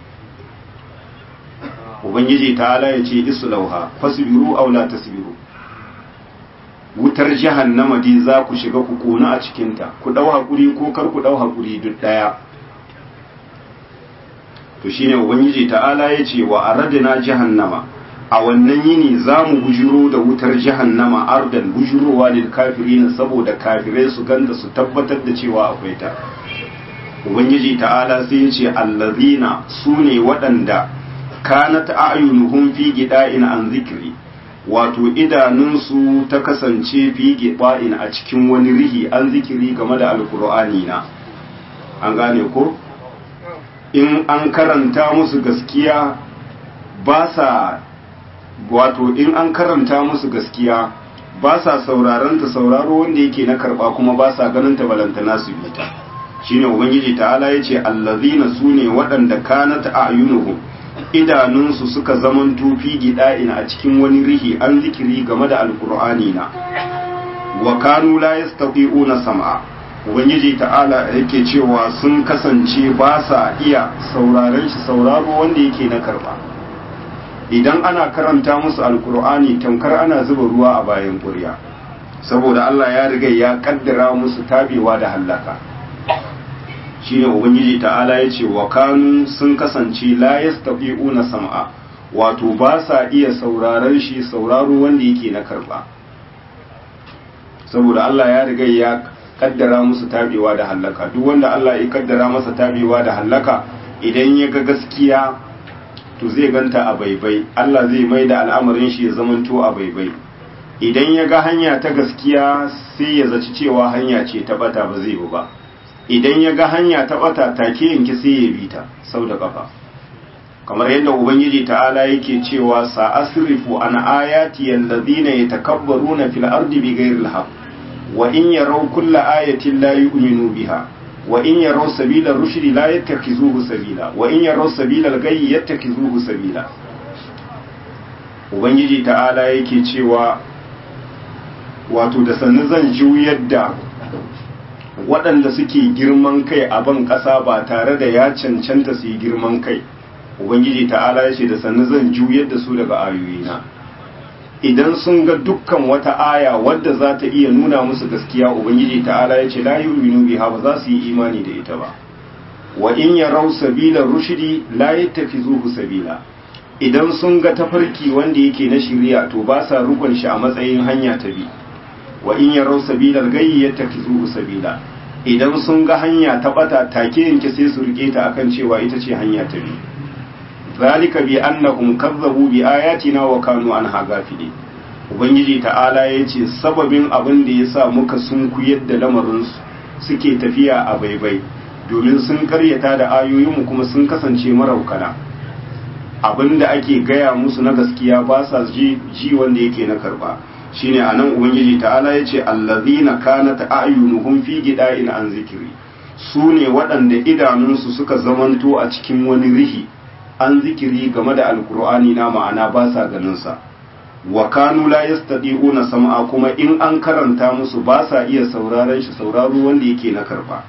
ubangiji ta'ala ya ce islauha fasbiru aw la tasbiru wutar jahannama dai za ku shiga ku kona a cikinta ku ɗau haƙuri ko kar ku ɗau haƙuri duk ɗaya to shine ubangiji ta'ala ya ce wa aradina jahannama a wannan yini za mu bujiro da wutar jahannama ardan bujirowa lil kafirin saboda kafirai su ganda su tabbatar da cewa akwai ta ubangiji ta'ala sai ya ce allazina su ne waɗanda kanat a'yunuhum fi gida'in an zikri wato idanunsu ta kasance fi giba'in a cikin wani rihi an zikiri game da alkur'ani na an gane ko in an karanta musu gaskiya ba sa wato in an karanta musu gaskiya ba sa sauraron ta sauraro wanda yake na karba kuma ba sa ganin ta balantana su bi ta shine ubangiji ta'ala yace allazina sune waɗanda kanat a'yunuhum idanunsu suka zaman tufi gida'in a cikin wani rihi an zikiri game da alkur'ani na wa kanu la yastati'una sam'a ubangiji ta'ala yake cewa sun kasance ba sa iya sauraron shi sauraro wanda yake na karba idan ana karanta musu alkur'ani tamkar ana zuba ruwa a bayan ƙurya saboda Allah ya riga ya kaddara musu tabewa da hallaka shine ubangiji ta'ala ya ce wa kanu sun kasance la yastafi'una sam'a wato ba sa iya sauraron shi sauraro wanda yake na karba saboda Allah ya riga ya kaddara musu tabewa da hallaka duk wanda Allah ya kaddara masa tabewa da hallaka idan ya ga gaskiya to zai ganta a baibai Allah zai mai da al'amarin shi ya zamanto a baibai idan ya ga hanya ta gaskiya sai ya zaci cewa hanya ce ta bata ba zai ba idan ya ga hanya ta bata take yanki sai ya bi ta sau da kafa kamar yadda ubangiji ta'ala yake cewa sa asrifu an ayati allazina yatakabbaruna fil ardi bighairi alhaq wa in yaraw kulla ayatin la yu'minu biha wa in yaraw sabila rushdi la yattakhizuhu sabila wa in yaraw sabila al-ghayyi yattakhizuhu sabila ubangiji ta'ala yake cewa wato da sannu zan juyar da waɗanda suke girman kai a ban ƙasa ba tare da ya cancanta su yi girman kai ubangiji ta'ala ya ce da sannu zan juyar da su daga ayoyina idan sun ga dukkan wata aya wadda za ta iya nuna musu gaskiya ubangiji ta'ala ya ce la yu'minu biha ba za su yi imani da ita ba wa in yarau sabila rushdi la yattakizuhu sabila idan sun ga tafarki wanda yake na shiriya to ba sa rukun shi a matsayin hanya ta bi wa in yarau sabila gayyi yattakizuhu sabila idan sun ga hanya ta bata take yanke sai su rike ta akan cewa ita ce hanya ta bi zalika bi annahum kazzabu bi ayatina wa kanu anha ghafilin ubangiji ta'ala yace sababin abin da yasa muka sunkuyar da lamarin su suke tafiya a baibai domin sun karyata da ayoyinmu kuma sun kasance maraukana abinda ake gaya musu na gaskiya ba sa ji ji wanda yake na karba shine anan ubangiji ta'ala yace allazina kanat a'yunuhum fi gida'in an zikiri su ne waɗanda idanunsu suka zamanto a cikin wani rihi an zikiri game da alkur'ani na ma'ana ba sa ganin sa wa kanu la yastati'una sam'a kuma in an karanta musu ba sa iya sauraron shi sauraro wanda yake na karba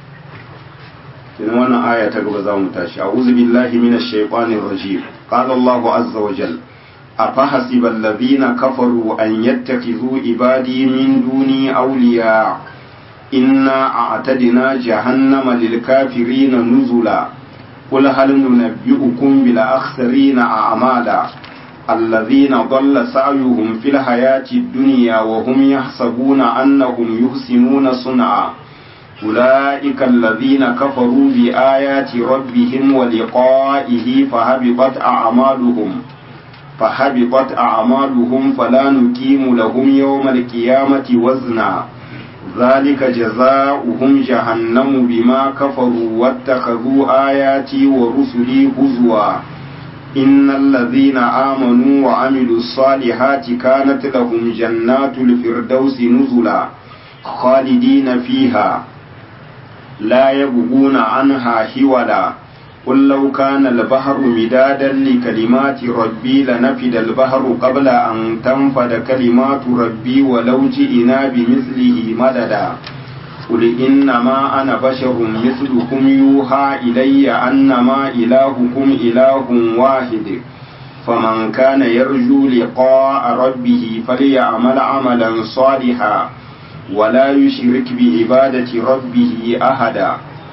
kenan wannan aya ta gaba za mu tashi a'udhu billahi minash shaitanir rajim qala Allahu azza wa jalla أفحسب الذين كفروا أن يتخذوا عبادي من دوني أولياء إنا أعتدنا جهنم للكافرين نزلا قل هل ننبئكم بالأخسرين أعمالا الذين ضل سعيهم في الحياة الدنيا وهم يحسبون أنهم يحسنون صنعا أولئك الذين كفروا بآيات ربهم ولقائه فهبطت أعمالهم فحبطت أعمالهم فلا نقيم لهم يوم القيامة وزنا ذلك جزاؤهم جهنم بما كفروا واتخذوا آياتي ورسلي هزوا إن الذين آمنوا وعملوا الصالحات كانت لهم جنات الفردوس نزلا خالدين فيها لا يبغون عنها حولا قل لو كان البحر مدادا لكلمات ربي لنفد البحر قبل أن تنفد كلمات ربي ولو جئنا بمثله مددا قل إنما أنا بشر مثلكم يوحى إلي أنما إلهكم إله واحد فمن كان يرجو لقاء ربه فليعمل عملا صالحا ولا يشرك بعبادة ربه أحدا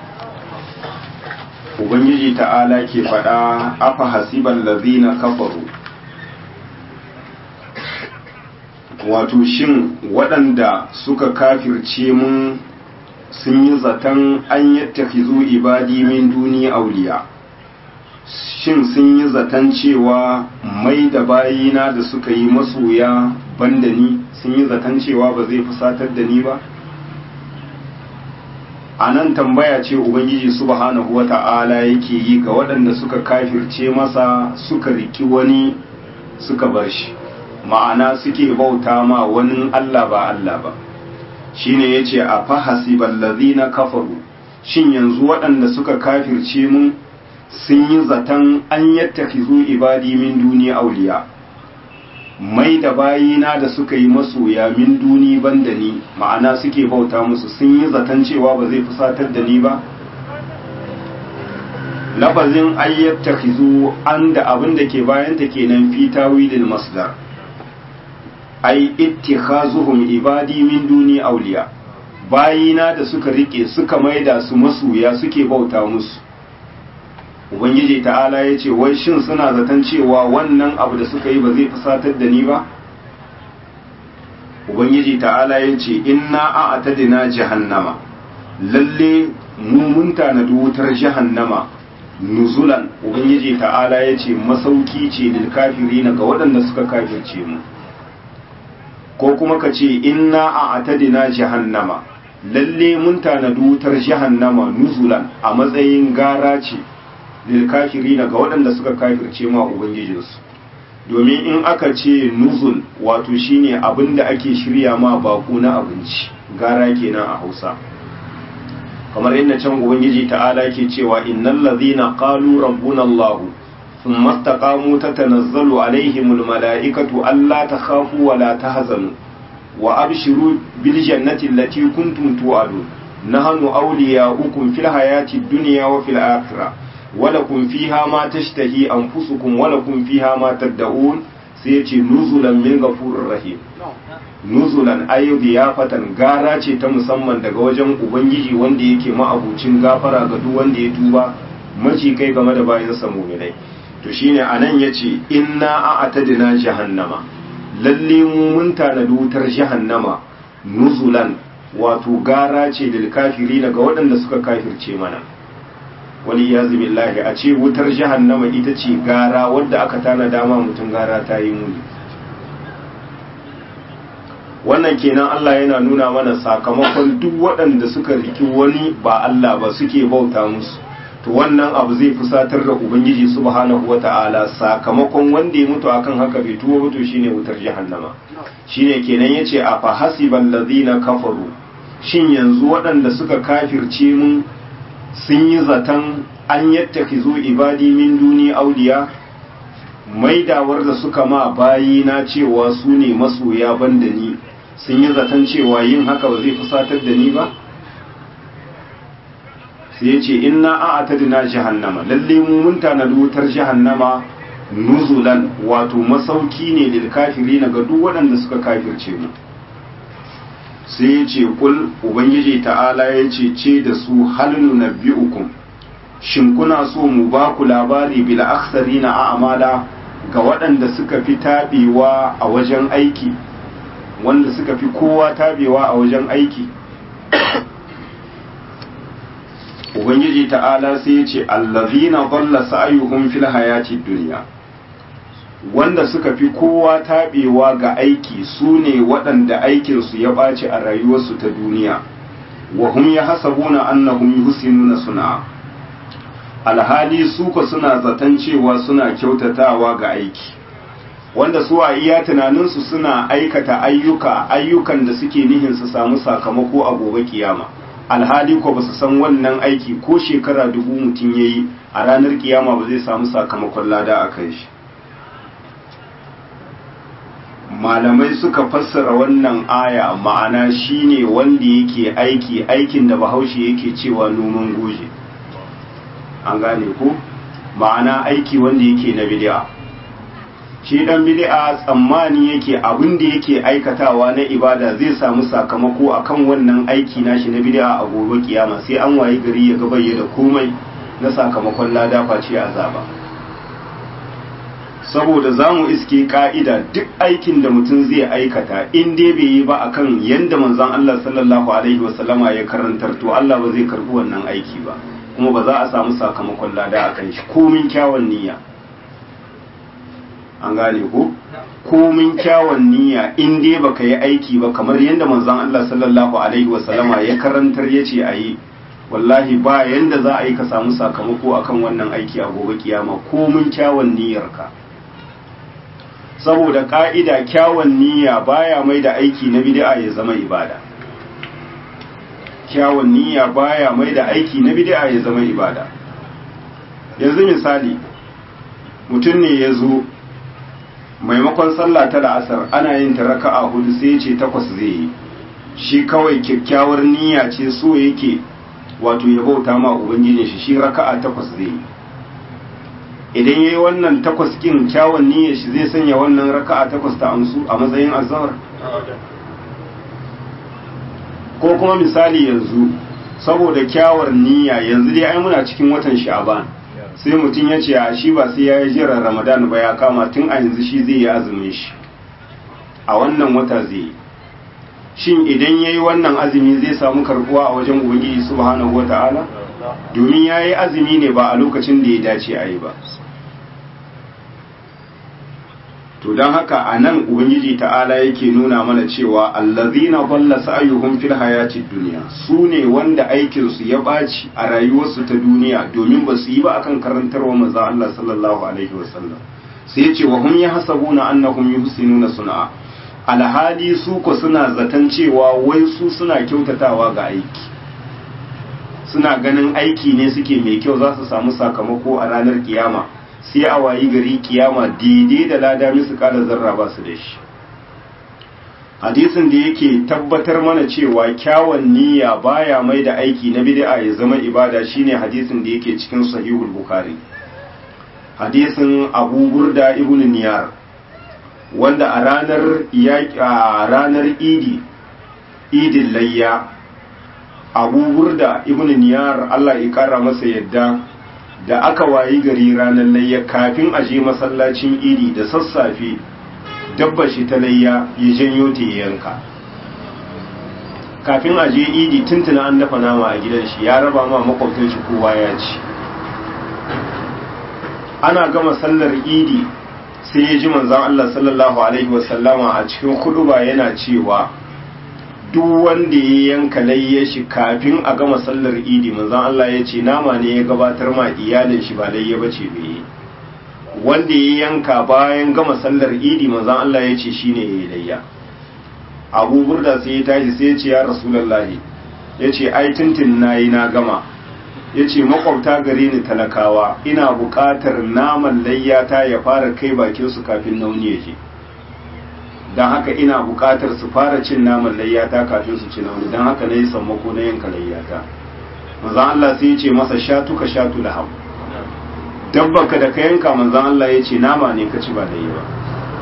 ubangiji ta'ala ke faɗa afa hasiban lazina kafaru wato shin waɗanda suka kafirce mun sun yi zaton an yattakizu ibadi min duni auliya shin sun yi zaton cewa mai da bayina da suka yi masoya banda ni sun yi zaton cewa ba zai fusatar da ni ba a nan tambaya ce ubangiji subhanahu wa ta'ala yake yi ga waɗanda suka kafirce masa suka riki wani suka bar shi ma'ana suke bauta ma wani Allah ba Allah ba shine yace a fahasibal ladhina kafaru shin yanzu waɗanda suka kafirce mun sun yi zaton an yattakizu ibadi min duni auliya mai da bayina da suka yi masoya min duni banda ni ma'ana suke bauta musu sun yi zaton cewa ba zai fusatar da ni ba lafazin ayyattakhizu an da abin da ke bayanta kenan fi tawilil masdar ai ittikhazuhum ibadi min duni awliya bayina da suka rike suka maida su masoya suke bauta musu ubangiji ta'ala ya ce wai shin suna zaton cewa wannan abu da suka yi ba zai fusatar da ni ba ubangiji ta'ala ya ce inna a atadina jahannama lalle mu mun tanadi wutar jahannama nuzulan ubangiji ta'ala ya ce masauki ce lil kafirina ga waɗanda suka kafirce mu ko kuma ka ce inna a atadina jahannama lalle mun tanadi wutar jahannama nuzulan a matsayin gara ce lilkafiri ga waɗanda suka kafirce ma ubangijinsu domin in aka ce nuzul wato shine abin da ake shirya ma baku na abinci gara kenan a hausa kamar inda can ubangiji ta'ala ke cewa innal ladhina qalu rabbuna allah thumma istaqamu tatanazzalu alaihimul mala'ikatu alla takhafu wa la tahzanu wa abshiru bil jannati allati kuntum tu'adun nahnu awliya'ukum fil hayati dunya wa fil akhirah ولكم فيها ما تشتهي أنفسكم ولكم فيها ما تدعون sai ya ce nuzulan min gafurir rahim nuzulan ayyubi ya fatan gara ce ta musamman daga wajen ubangiji wanda yake ma'abucin gafara ga duk wanda ya tuba maci kai game da bayan sa mu'minai to shine anan yace inna a'tadina jahannama lalle mu mun tanadi wutar jahannama nuzulan wato gara ce lil kafiri daga waɗanda suka kafirce mana wani ya billahi a ce wutar jahannama ita ce gara wadda aka tanada ma mutum gara ta yi muni wannan kenan Allah yana nuna mana sakamakon duk waɗanda suka riki wani ba Allah ba suke bauta musu to wannan abu zai fusatar da ubangiji subhanahu wata'ala sakamakon wanda ya mutu akan haka bai tuwo mutu shine wutar jahannama shine kenan yace a fa hasibal ladina kafaru shin yanzu waɗanda suka kafirce mun sun yi zaton an yattakhizu ibadi min duni auliya maidawar da suka ma bayi na cewa su ne masoya banda ni sun yi zaton cewa yin haka ba zai fusatar da ni ba sai ya ce inna a atadina jahannama lalle mu mun tanadi wutar jahannama nuzulan wato masauki ne lil kafiri na ga duk waɗanda suka kafirce mu sai ya ce kul ubangiji ta'ala ya ce ce da su halinu nabbi'ukum shin kuna so mu ba ku labari bil akhsarina a'mala ga waɗanda suka fi taɓewa a wajen aiki wanda suka fi kowa taɓewa a wajen aiki ubangiji ta'ala sai ya ce allazina dhalla sa'yuhum fil hayati dunya wanda suka fi kowa taɓewa ga aiki su ne waɗanda aikinsu ya ɓaci a rayuwarsu ta duniya wa hum yahsabuna annahum yuhsinuna sun'a alhali su ko suna zaton cewa suna kyautatawa ga aiki wanda su a iya tunaninsu suna aikata ayyuka ayyukan da suke nihin su samu sakamako a gobe kiyama alhali ko ba su san wannan aiki ko shekara dubu mutum ya yi a ranar kiyama ba zai samu sakamakon lada a kan shi malamai suka fassara wannan aya ma'ana shine wanda yake aiki aikin da bahaushe yake cewa noman goje an gane ko ma'ana aiki wanda yake na bid'a shi dan bid'a tsammani yake abin da yake aikatawa na ibada zai samu sakamako akan wannan aiki nashi na bid'a a gobe kiyama sai an wayi gari ya gabaye da komai na sakamakon lada face azaba saboda zamu iske ka'ida duk aikin da mutum zai aikata in dai bai yi ba akan yanda manzon Allah sallallahu alaihi wasallama ya karantar to Allah ba zai karbi wannan aiki ba kuma ba za a samu sakamakon lada akan shi komin kyawun niyya an gane ko komin kyawun niyya in dai baka yi aiki ba kamar yadda manzon Allah sallallahu alaihi wasallama ya karantar yace ayi wallahi ba yanda za a yi ka samu sakamako akan wannan aiki a gobe kiyama komin kyawun niyyarka saboda ka'ida kyawun niyya baya mai da aiki na bid'a ya zama ibada kyawun niyya baya mai da aiki na bid'a ya zama ibada yanzu misali mutum ne ya zo maimakon sallah ta la'asar ana yin ta raka'a hudu sai ce takwas zai yi shi kawai kyakkyawar niyya ce so yake wato ya bauta ma ubangijin shi shi raka'a takwas zai yi idan yayi wannan takwas kin kyawun niyyar shi zai sanya wannan raka'a takwas ta amsu a matsayin azhar ko kuma misali yanzu saboda kyawar niyya yanzu dai ai muna cikin watan sha'ban sai mutum ya ce a shi ba sai ya yi jiran ramadan ba ya kama tun a yanzu shi zai yi azumin shi a wannan wata zai yi shin idan ya yi wannan azumi zai samu karbuwa a wajen ubangiji subhanahu wa ta'ala domin ya yi azumi ne ba a lokacin da ya dace a yi ba to don haka a nan ubangiji ta'ala yake nuna mana cewa allazina balla sa'ayuhum fil hayatid dunya su ne wanda aikinsu ya ɓaci a rayuwarsu ta duniya domin ba su yi ba akan karantarwa manzon Allah sallallahu alaihi wasallam sai ya ce wa hum yahsabuna annahum yuhsinuna sun'a alhali su ko suna zaton cewa wai su suna kyautatawa ga aiki suna ganin aiki ne suke mai kyau za su samu sakamako a ranar kiyama sai a wayi gari kiyama daidai da lada musu kada zarra ba su da shi hadisin da yake tabbatar mana cewa kyawun niyya baya mai da aiki na bid'a ya zama ibada shine hadisin da yake cikin sahihul bukhari hadisin abu burda ibn niyar wanda a ranar a ranar idi idin layya abu burda ibn niyar Allah ya kara masa yadda da aka wayi gari ranar layya kafin a je masallacin idi da sassafe dabba shi ta layya ya janyo ta yanka kafin a je idi tuntuna an dafa nama a gidan shi ya raba ma makwabtan shi kowa ya ci ana gama sallar idi sai ya ji manzan Allah sallallahu alaihi wasallama a cikin huduba yana cewa duk wanda ya yanka layya shi kafin a gama sallar idi manzan Allah ya ce nama ne ya gabatar ma iyalin shi ba layya bace bai wanda ya yanka bayan gama sallar idi manzan Allah ya ce shine ya layya abu burda sai ya tashi sai ya ce ya rasulullahi ya ce ai tuntun nayi na gama ya ce makwabta gare ni talakawa ina buƙatar naman layyata ya fara kai bakinsu kafin nauni ya je don haka ina buƙatar su fara cin naman layyata kafin su ci nauni don haka na yi sammako na yanka layyata manzan Allah sai ya ce masa shatu ka shatu laham dabbaka da ka yanka manzan Allah ya ce nama ne ka ci ba da yi ba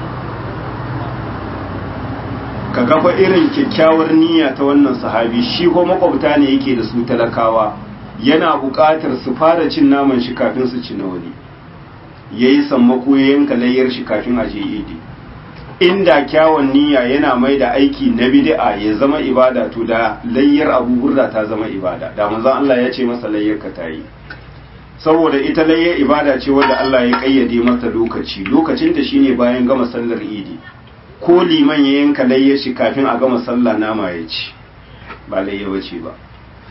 ka gafa irin kyakkyawar niyya ta wannan sahabi shi ko makwabta ne yake da su talakawa yana buƙatar su fara cin naman shi kafin su ci na wani ya yi sammako ya yanka layyar shi kafin a je idi inda kyawun niyya yana mai da aiki na bid'a ya zama ibada to da layyar abu burda ta zama ibada da manzon Allah ya ce masa layyar ka tayi saboda ita layyar ibada ce wanda Allah ya kayyade mata lokaci lokacin ta shine bayan gama sallar idi ko liman ya yanka layyar shi kafin a gama sallah nama ya ci ba layya bace ba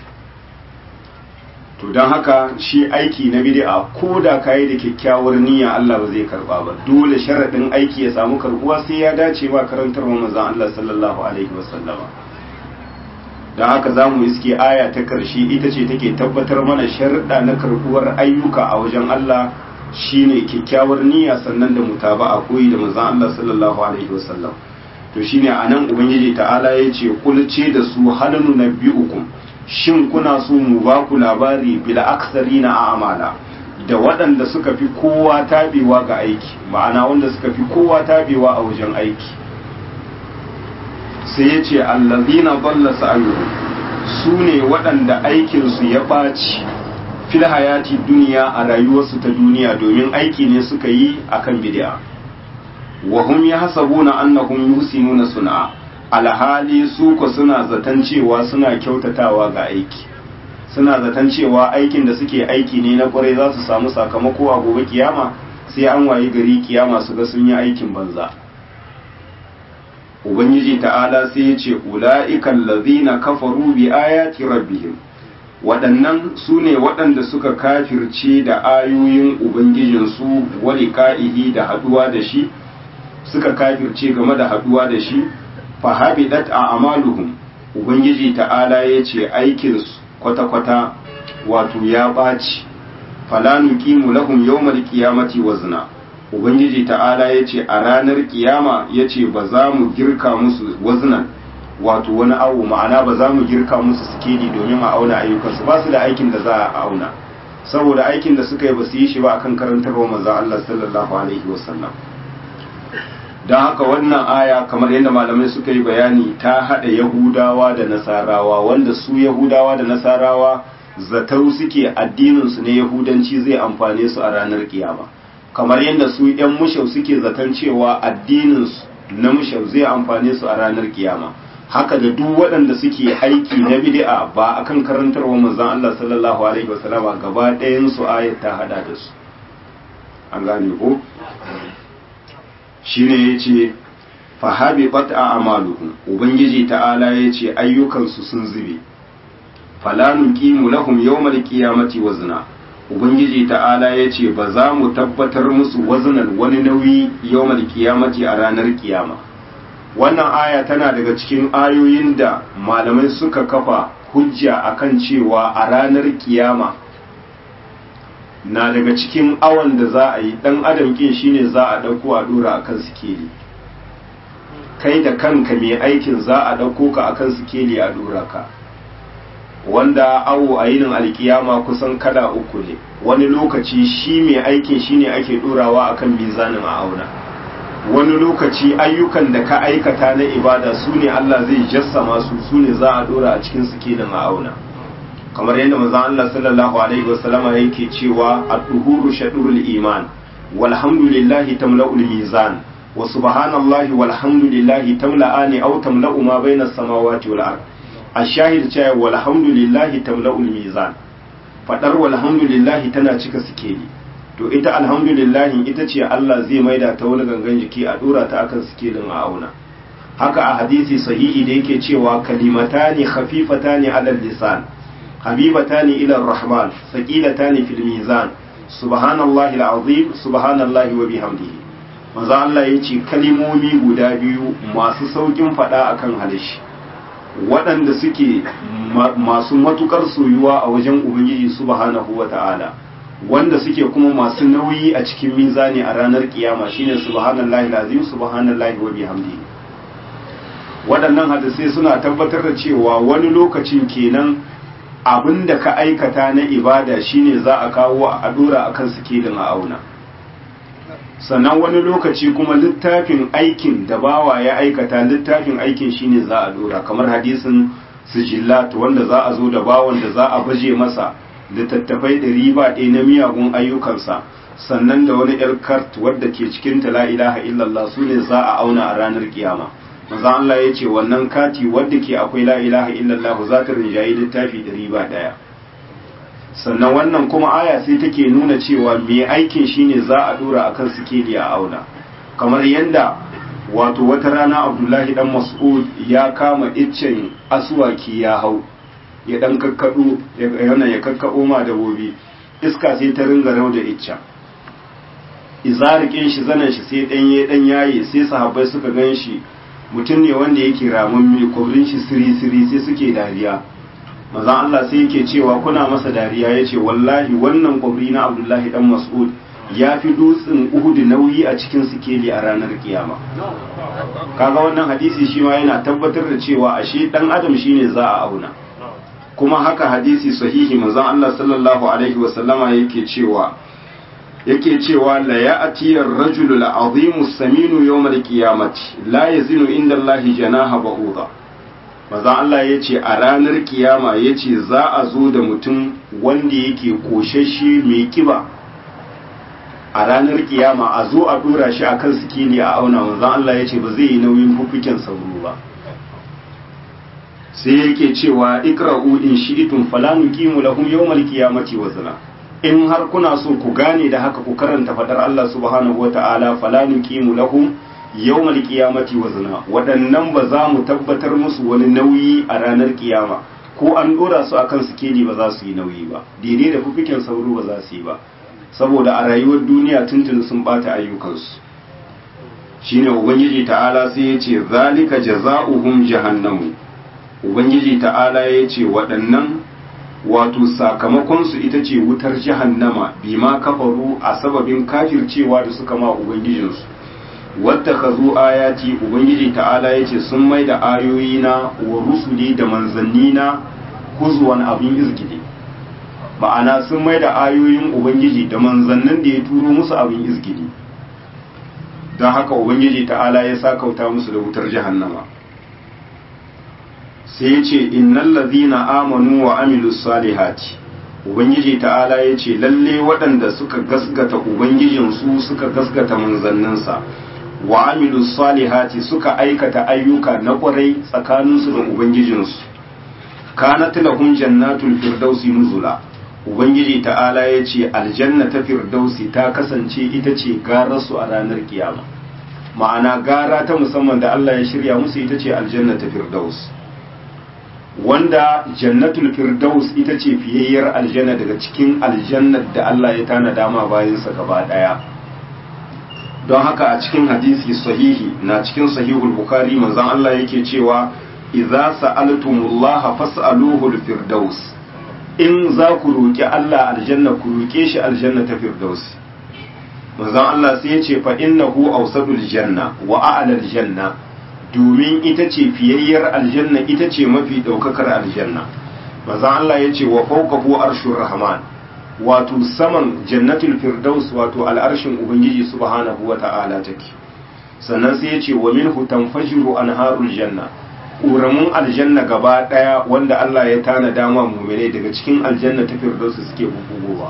to don haka shi aiki na bid'a ko da kayi da kyakkyawar niyya Allah ba zai karba ba dole sharadin aiki ya samu karbuwa sai ya dace ba karantarwa manzon Allah sallallahu alaihi wasallama don haka za mu iske aya ta karshe ita ce take tabbatar mana sharuɗa na karbuwar ayyuka a wajen Allah shine kyakkyawar niyya sannan da mutaba'a koyi da manzon Allah sallallahu alaihi wasallam to shine anan ubangiji ta'ala ya ce kulce da su halanu nabbi'ukum shin kuna so mu ba ku labari bil aksari na amala da waɗanda suka fi kowa tabewa ga aiki ma'ana wanda suka fi kowa tabewa a wajen aiki sai ya ce allazina balla sa'ayuhu su ne waɗanda aikinsu ya ɓaci fil hayati duniya a rayuwarsu ta duniya domin aiki ne suka yi akan bid'a wa hum yahsabuna annahum yusinuna sun'a alhali su ko suna zaton cewa suna kyautatawa ga aiki suna zaton cewa aikin da suke aiki ne na kwarai za su samu sakamako a gobe kiyama sai an wayi gari kiyama su ga sun yi aikin banza ubangiji ta'ala sai ya ce ula'ikan lazina kafaru bi ayati rabbihim waɗannan su ne waɗanda suka kafirce da ayoyin ubangijinsu wali ka'ihi da haɗuwa da shi suka kafirce game da haɗuwa da shi fahabidat a amaluhum ubangiji ta'ala ya ce aikinsu kwata-kwata wato ya ɓaci falanu kimu lahum yawmal qiyamati wazna ubangiji ta'ala ya ce a ranar kiyama ya ce ba za mu girka musu waznan wato wani awo ma'ana ba za mu girka musu sikeli domin a auna ayyukansu ba su da aikin da za a auna saboda aikin da suka yi ba su yi shi ba akan karantarwa manzon Allah sallallahu alaihi wasallam don haka wannan aya kamar yadda malamai suka yi bayani ta haɗa yahudawa da nasarawa wanda su yahudawa da nasarawa zatau suke addininsu ne yahudanci zai amfane su a ranar kiyama kamar yadda su yan mushau suke zaton cewa addininsu na mushau zai amfane su a ranar kiyama haka da duk waɗanda suke aiki na bid'a ba akan karantarwa manzon Allah sallallahu alaihi wasallama gaba ɗayan su ayat ta hada da su an gane ko shine yace fa habibat a'maluhum ubangiji ta'ala yace ayyukansu sun zube fala nuqimu lahum yawmal qiyamati wazna ubangiji ta'ala yace ba za mu tabbatar musu waznan wani nauyi yawmal qiyamati a ranar kiyama wannan aya tana daga cikin ayoyin da malamai suka kafa hujja akan cewa a ranar kiyama na daga cikin awon da za a yi dan adam kin shine za a dauko a dora akan sikeli kai da kanka mai aikin za a dauko ka akan sikeli a dora ka wanda awo a yinin alkiyama kusan kala uku ne wani lokaci shi mai aikin shine ake dorawa akan mizanin a auna wani lokaci ayyukan da ka aikata na ibada su ne Allah zai jassama su su ne za a dora a cikin sikilin a auna kamar yadda manzon Allah sallallahu alaihi wasallama yake cewa ad-duhuru shadurul iman walhamdulillahi tamla'ul mizan wa subhanallahi walhamdulillahi tamla'ani aw tamla'u ma bayna as-samawati wal ard ash-shahid cewa walhamdulillahi tamla'ul mizan fadar walhamdulillahi tana cika sikeli to ita alhamdulillahi ita ce Allah zai maida ta wani gangan jiki a dora ta akan sikelin a auna haka a hadisi sahihi da yake cewa kalimatani khafifatani ala lisan habibatani ila rahman saqilatani fil mizan subhanallahi alazim subhanallahi wa bihamdihi manzo Allah yace kalimomi guda biyu masu saukin fada akan halishi waɗanda suke masu matukar soyuwa a wajen ubangiji subhanahu wa ta'ala wanda suke kuma masu nauyi a cikin mizani a ranar kiyama shine subhanallahi alazim subhanallahi wa bihamdihi waɗannan hadisai suna tabbatar da cewa wani lokacin kenan abin da ka aikata na ibada shine za a kawo a dora akan sikilin a auna sannan wani lokaci kuma littafin aikin da bawa ya aikata littafin aikin shine za a dora kamar hadisin sijillat wanda za a zo da bawan da za a baje masa littattafai ɗari ba ɗaya na miyagun ayyukansa sannan da wani yar kart wadda ke cikin ta la ilaha illallah su ne za a auna a ranar kiyama maza Allah ya ce wannan kati wadda ke akwai la ilaha illallah za ta rinjayi littafi ɗari ba ɗaya sannan wannan kuma aya sai take nuna cewa mai aikin shine za a dora akan sikeli a auna kamar yadda wato wata rana abdullahi dan mas'ud ya kama iccen asuwaki ya hau ya dan kakkado yana ya kakkabo ma dabobi iska sai ta ringa rau da icca izarikin shi zanen shi sai dan ya dan yaye sai sahabbai suka gan shi mutum ne wanda yake ramamme kwabrin shi siri siri sai suke dariya maza Allah sai yake cewa kuna masa dariya yace wallahi wannan kwabri na Abdullahi dan Mas'ud ya fi dutsen Uhud nauyi a cikin sikeli a ranar kiyama kaga wannan hadisi shi ma yana tabbatar da cewa ashe dan adam shine za a auna kuma haka hadisi sahihi manzon Allah sallallahu alaihi wasallama yake cewa yake cewa la ya'ti ar-rajulu al-'azimu as-saminu yawm al-qiyamati la yazinu inda Allah janaha ba'udha manzon Allah yace a ranar kiyama yace za a zo da mutum wanda yake koshashe mai kiba a ranar kiyama a zo a dora shi akan sikili a auna manzon Allah yace ba zai yi nauyin fufuken sauro ba sai yake cewa ikra'u in shi'tum fala nuqimu lahum yawmal qiyamati wazna in har kuna so ku gane da haka ku karanta fadar Allah subhanahu wata'ala fala nuqimu lahum yawmal qiyamati wazna waɗannan ba za mu tabbatar musu wani nauyi a ranar kiyama ko an dora su akan sikeli ba za su yi nauyi ba daidai da fufikin sauro ba za su yi ba saboda a rayuwar duniya tuntun sun bata ayyukansu shine ubangiji ta'ala sai ya ce zalika jaza'uhum jahannamu ubangiji ta'ala ya ce waɗannan wato sakamakonsu ita ce wutar jahannama bima kafaru a sababin kafircewa da suka ma ubangijinsu wadda ka zo ayati ubangiji ta'ala ya ce sun mai da ayoyina wa rusuli da manzannina kuzuwan abin izgide ma'ana sun mai da ayoyin ubangiji da manzannin da ya turo musu abin izgide don haka ubangiji ta'ala ya sakauta musu da wutar jahannama sai ya ce innal ladhina amanu wa amilus salihati ubangiji ta'ala ya ce lalle waɗanda suka gasgata ubangijinsu suka gasgata manzanninsa wa amilus salihati suka aikata ayyuka na ƙwarai tsakaninsu da ubangijinsu kanat lahum jannatul firdausi nuzula ubangiji ta'ala ya ce aljanna ta firdausi ta kasance ita ce gararsu a ranar kiyama ma'ana gara ta musamman da Allah ya shirya musu ita ce aljanna ta firdaus wanda jannatul firdaus ita ce fiyayyar aljanna daga cikin aljannar da Allah ya tana dama bayansa gaba daya don haka a cikin hadisi sahihi na cikin sahihul bukhari manzon Allah yake cewa idza sa'altumullaha fas'aluhu al-firdaus in za ku roki Allah aljanna ku roke shi aljanna ta firdaus manzon Allah sai ya ce fa innahu awsadul janna wa a'lal janna domin ita ce fiyayyar aljanna ita ce mafi ɗaukakar aljanna manzon Allah ya ce wa fawqahu arshur rahman wato saman jannatul firdaus wato al'arshin ubangiji subhanahu wa ta'ala take sannan sai ya ce wa minhu tanfajiru anharul janna ƙuramun aljanna gaba ɗaya wanda Allah ya tana dama mumine daga cikin aljanna ta firdausu suke bubugowa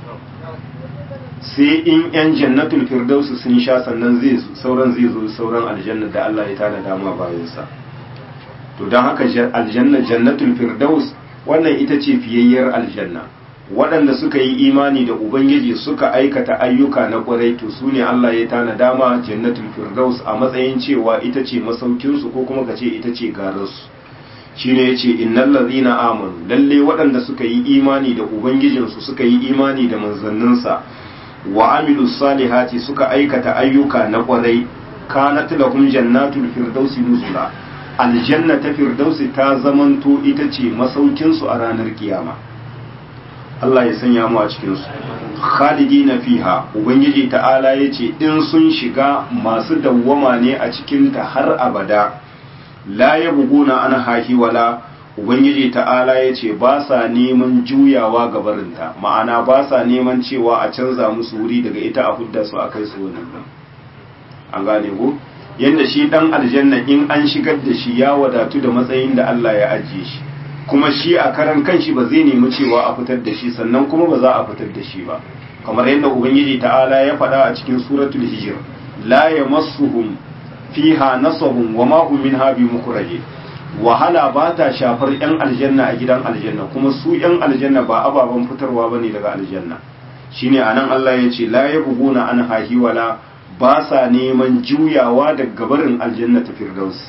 sai in yan jannatul firdausu sun sha sannan zai sauran zai zo sauran aljanna da Allah ya tana dama bayansa to don haka aljanna jannatul firdaus wannan ita ce fiyayyar aljanna waɗanda suka yi imani da ubangiji suka aikata ayyuka na ƙwarai to su ne Allah ya tana dama jannatul firdaus a matsayin cewa ita ce masaukinsu ko kuma ka ce ita ce gararsu shi ne ya ce innan lazina amanu lalle waɗanda suka yi imani da ubangijinsu suka yi imani da manzanninsa wa amilu salihati suka aikata ayyuka na ƙwarai kanat lahum jannatul firdausi nuzula aljanna ta firdausi ta zamanto ita ce masaukinsu a ranar kiyama Allah ya sanya mu a cikinsu khalidina fiha ubangiji ta'ala ya ce in sun shiga masu dawwama ne a cikinta har abada la ya buguna an hahi wala ubangiji ta'ala ya ce ba sa neman juyawa gabarinta ma'ana ba sa neman cewa a canza musu wuri daga ita a hudda su a kai su wani an gane ku yadda shi dan aljanna in an shigar da shi ya wadatu da matsayin da Allah ya ajiye shi kuma shi a karan kanshi ba zai nemi cewa a fitar da shi sannan kuma ba za a fitar da shi ba kamar yadda ubangiji ta'ala ya faɗa a cikin suratul hijr la yamassuhum fiha nasabun wa ma hum minha bimukhrajin wahala ba ta shafar yan aljanna a gidan aljanna kuma su yan aljanna ba ababen fitarwa bane daga aljanna shine anan Allah ya ce la yabghuna an hahi wala ba sa neman juyawa daga barin aljanna ta firdaus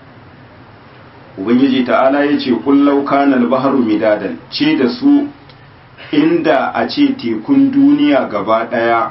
ubangiji ta'ala ya ce kullau kana al-bahru midadan ce da su inda a ce tekun duniya gaba daya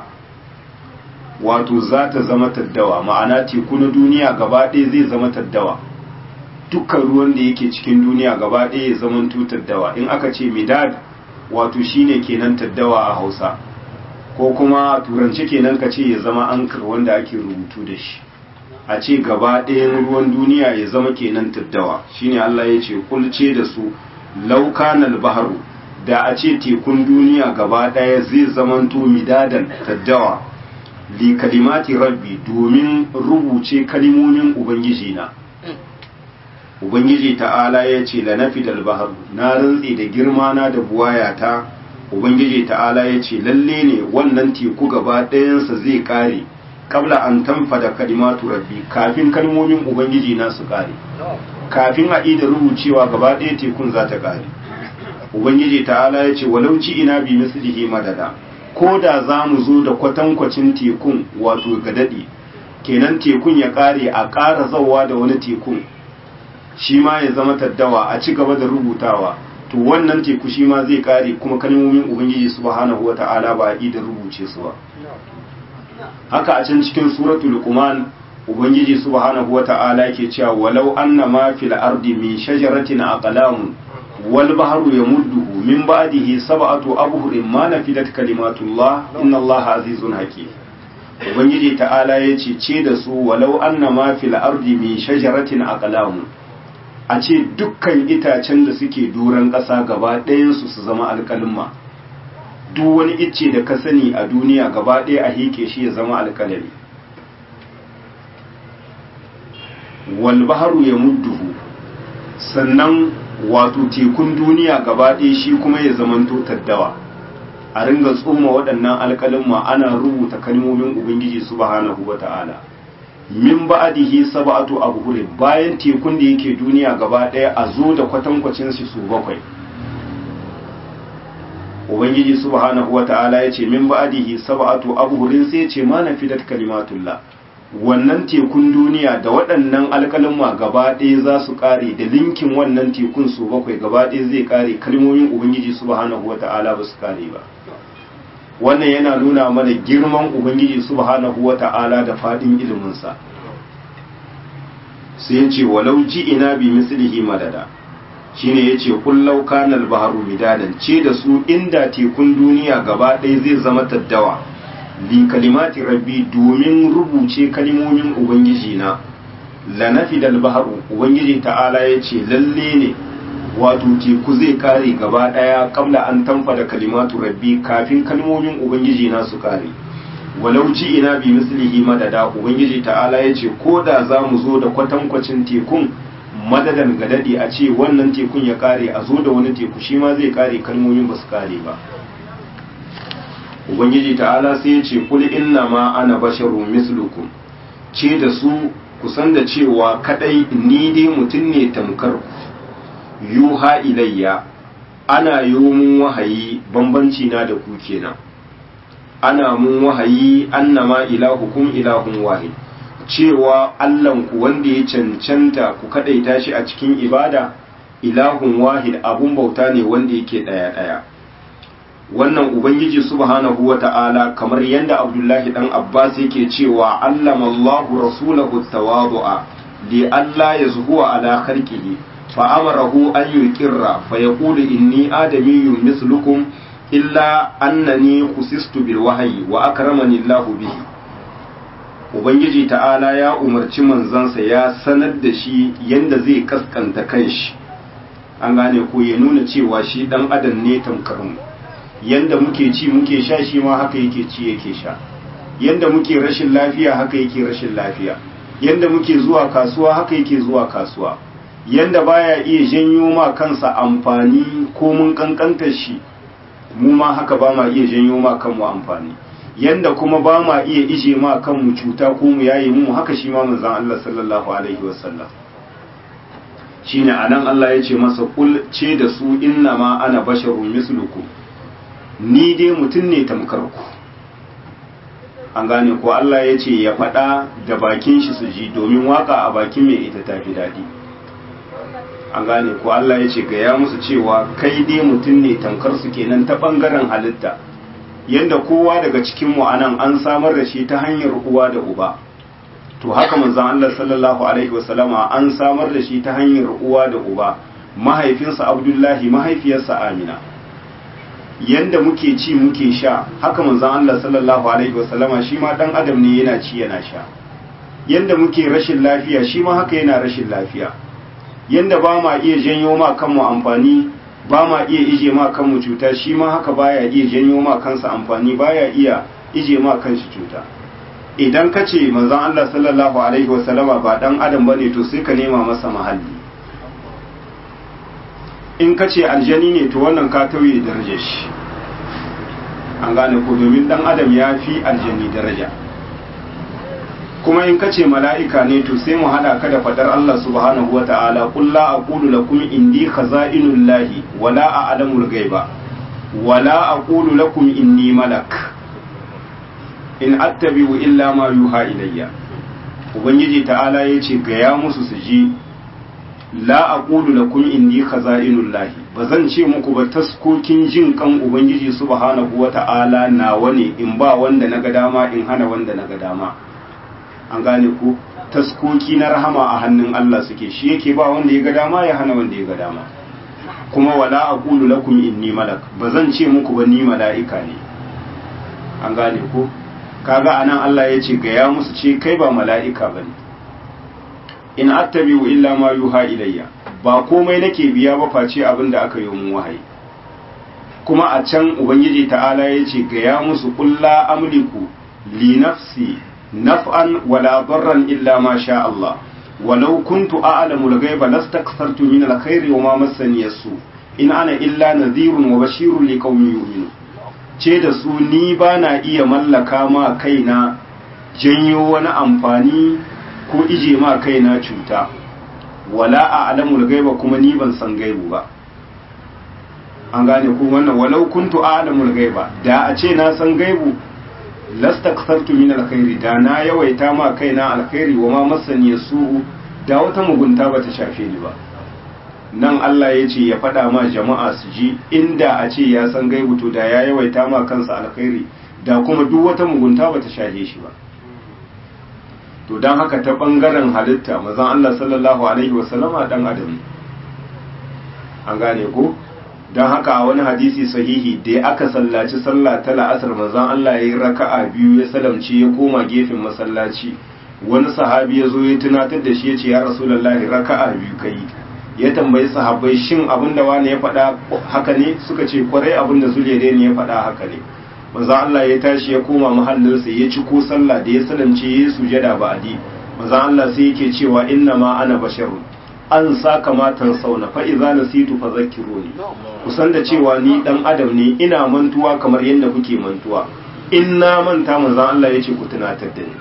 wato za ta zama taddawa ma'ana teku na duniya gaba ɗaya zai zama taddawa dukkan ruwan da yake cikin duniya gaba ɗaya ya zama taddawa in aka ce midad wato shine kenan taddawa a hausa ko kuma turanci kenan ka ce ya zama ankar wanda ake rubutu da shi a ce gaba ɗayan ruwan duniya ya zama kenan taddawa shine Allah ya ce kulce da su laukanal baharu da a ce tekun duniya gaba ɗaya zai zamanto midadan taddawa li kalimati rabbi domin rubuce kalimomin ubangiji na ubangiji ta'ala ya ce la nafidal baharu na rantse da girma na da buwayata ubangiji ta'ala ya ce lalle ne wannan teku gaba ɗayansa zai kare kabla an tanfada kalimatu rabbi kafin kalmomin ubangiji na su kare kafin a ida rubucewa gaba ɗaya tekun za ta kare ubangiji ta'ala ya ce walau ci ina bi mislihi madada ko da za mu zo da kwatankwacin tekun wato ga daɗi kenan tekun ya kare a ƙara zawa da wani tekun shi ma ya zama taddawa a ci gaba da rubutawa to wannan teku shi ma zai kare kuma kalmomin ubangiji subhanahu wata'ala ba a ida rubuce su ba haka a can cikin suratul luqman ubangiji subhanahu wata'ala yake cewa walau anna ma fil ardi min shajaratin aqlam wal bahru yamudduhu min ba'dihi sab'atu abhurin ma nafidat kalimatullah inna allaha azizun hakim ubangiji ta'ala yace ce da su walau anna ma fil ardi min shajaratin aqlam a ce dukkan itacen da suke doron ƙasa gaba ɗayansu su zama alƙalma duk wani icce da ka sani a duniya gaba ɗaya a heke shi ya zama alƙalami walbaharu ya mudduhu sannan wato tekun duniya gaba ɗaya shi kuma ya zamanto taddawa a ringa tsoma waɗannan alƙalma ana rubuta kalmomin ubangiji subhanahu wa ta'ala min ba'dihi sab'atu abhurin bayan tekun da yake duniya gaba ɗaya a zo da kwatankwacin su su bakwai ubangiji subhanahu wata'ala ya ce min ba'dihi sab'atu abhurin sai ya ce ma nafidat kalimatullah wannan tekun duniya da waɗannan alƙalma gaba ɗaya za su ƙare da linkin wannan tekun su bakwai gaba ɗaya zai ƙare kalmomin ubangiji subhanahu wata'ala ba su ƙare ba wannan yana nuna mana girman ubangiji subhanahu wata'ala da faɗin iliminsa sai ya ce walau ji ina bi mislihi madada shine yace kullau kanal baharu midadan ce da su inda tekun duniya gaba ɗaya zai zama taddawa li kalimati rabbi domin rubuce kalimomin ubangiji na la nafidal baharu ubangiji ta'ala yace lalle ne wato teku zai kare gaba ɗaya kabla an tamfa da kalimatu rabbi kafin kalmomin ubangiji na su kare walau ji ina bi mislihi madada ubangiji ta'ala ya ce ko da za mu zo da kwatankwacin tekun madadan gadadi a ce wannan tekun ya kare a zo da wani teku shi ma zai kare kalmomin ba su kare ba ubangiji ta'ala sai ya ce kul inna ma ana basharun mislukum ce da su kusan da cewa kadai ni dai mutum ne tamkar ku yuha ilayya ana yi mun wahayi bambanci na da ku kenan ana mun wahayi annama ilahukum ilahun wahid cewa Allahnku wanda ya cancanta ku kadaita shi a cikin ibada ilahun wahid abun bauta ne wanda yake daya daya wannan ubangiji subhanahu wata'ala kamar yadda abdullahi dan abbas yake cewa allama allahu rasulahu tawadu'a li alla yazhuwa ala khalqihi fa amarahu an yuqirra fa yaqulu inni adamiyyun mislukum illa annani khusistu bil wahyi wa akramani allah bihi ubangiji ta'ala ya umarci manzansa ya sanar da shi yanda zai kaskanta kanshi an gane ko ya nuna cewa shi dan adam ne tamkar mu yanda muke ci muke sha shi ma haka yake ci yake sha yanda muke rashin lafiya haka yake rashin lafiya yanda muke zuwa kasuwa haka yake zuwa kasuwa yanda baya iya janyo ma kansa amfani ko mun kankanta shi mu ma haka ba ma iya janyo ma kanmu amfani yanda kuma ba ma iya ije ma kanmu cuta ko mu yaye mu haka shi ma manzon Allah sallallahu alaihi wasallam shine anan Allah ya ce masa kul ce da su inna ma ana basharun mislukum ni dai mutum ne tamkar ku an gane ko Allah ya ce ya faɗa da bakin shi su ji domin waka a bakin mai ita tafi daɗi an gane ko Allah ya ce gaya musu cewa kai dai mutum ne tamkar su kenan ta ɓangaren halitta yanda kowa daga cikin mu anan an samar da shi ta hanyar uwa da uba to haka manzon Allah sallallahu alaihi wasallama an samar da shi ta hanyar uwa da uba mahaifinsa Abdullahi mahaifiyarsa Amina yanda muke ci muke sha haka manzon Allah sallallahu alaihi wasallama shi ma dan adam ne yana ci yana sha yanda muke rashin lafiya shi ma haka yana rashin lafiya yanda ba ma iya janyo ma kanmu amfani ba ma iya ije ma kanmu cuta shi ma haka baya iya janyo ma kansa amfani baya iya ije ma kanshi cuta idan ka ce manzon Allah sallallahu alaihi wasallama ba dan adam bane to sai ka nema masa mahalli in ka ce aljani ne to wannan ka tauye darajar shi an gane ko domin dan adam ya fi aljani daraja kuma in ka ce mala'ika ne to sai mu hada ka da fadar Allah subhanahu wata'ala qul la aqulu lakum indi khaza'inul lahi wala a'lamul ghaiba wala aqulu lakum inni malak in attabi'u illa ma yuha ilayya ubangiji ta'ala yace ga ya musu su ji la aqulu lakum inni khaza'inul lahi bazan ce muku ba taskokin jin kan ubangiji subhanahu wata'ala nawa ne in ba wanda naga dama in hana wanda naga dama an gane ku taskoki na rahama a hannun Allah suke shi yake ba wanda ya ga dama ya hana wanda ya ga dama kuma wala aqulu lakum inni malak bazan ce muku ba ni mala'ika ne an gane ku kaga anan Allah ya ce ga ya musu ce kai ba mala'ika bane in attabi'u illa ma yuha ilayya ba komai nake biya ba face abin da aka yi mun wahayi kuma a can ubangiji ta'ala ya ce ga ya musu kulla amliku li nafsi naf'an wala darran illa ma sha Allah walau kuntu a'lamu al-ghaiba lastakthartu min al-khairi wa ma massani yasu in ana illa nadhirun wa bashirun liqaumin yu'minun ce da su ni bana iya mallaka ma kaina janyo wani amfani ko ije ma kaina cuta wala a'lamu al-ghaiba kuma ni ban san gaibu ba an gane ku wannan walau kuntu a'lamu al-ghaiba da a ce na san gaibu lastakthartu min alkhairi da na yawaita ma kaina alkhairi wa ma masani su da wata mugunta bata shafe ni ba nan Allah ya ce ya faɗa ma jama'a su ji inda a ce ya san gaibu to da ya yawaita ma kansa alkhairi da kuma duk wata mugunta bata shafe shi ba to dan haka ta bangaren halitta mazan Allah sallallahu alaihi wasallama dan adam an gane ko don haka a wani hadisi sahihi da aka sallaci sallah ta la'asar manzon Allah ya yi raka'a biyu ya salamci ya koma gefen masallaci wani sahabi ya zo ya tunatar da shi ya ce ya rasulullahi raka'a biyu kai ya tambayi sahabbai shin abin da wani ya faɗa haka ne suka ce kwarai abin da zuliyade ne ya faɗa haka ne manzo Allah ya tashi ya koma mahallinsa ya ci ko sallah da ya salamce ya sujada ba'adi manzo Allah sai yake cewa inna ma ana basharun an sa kamatan sauna fa idza nasitu fadhakkiruni kusan da cewa ni dan adam ne ina mantuwa kamar yadda kuke mantuwa in na manta manzon Allah yace ku tunatar da ni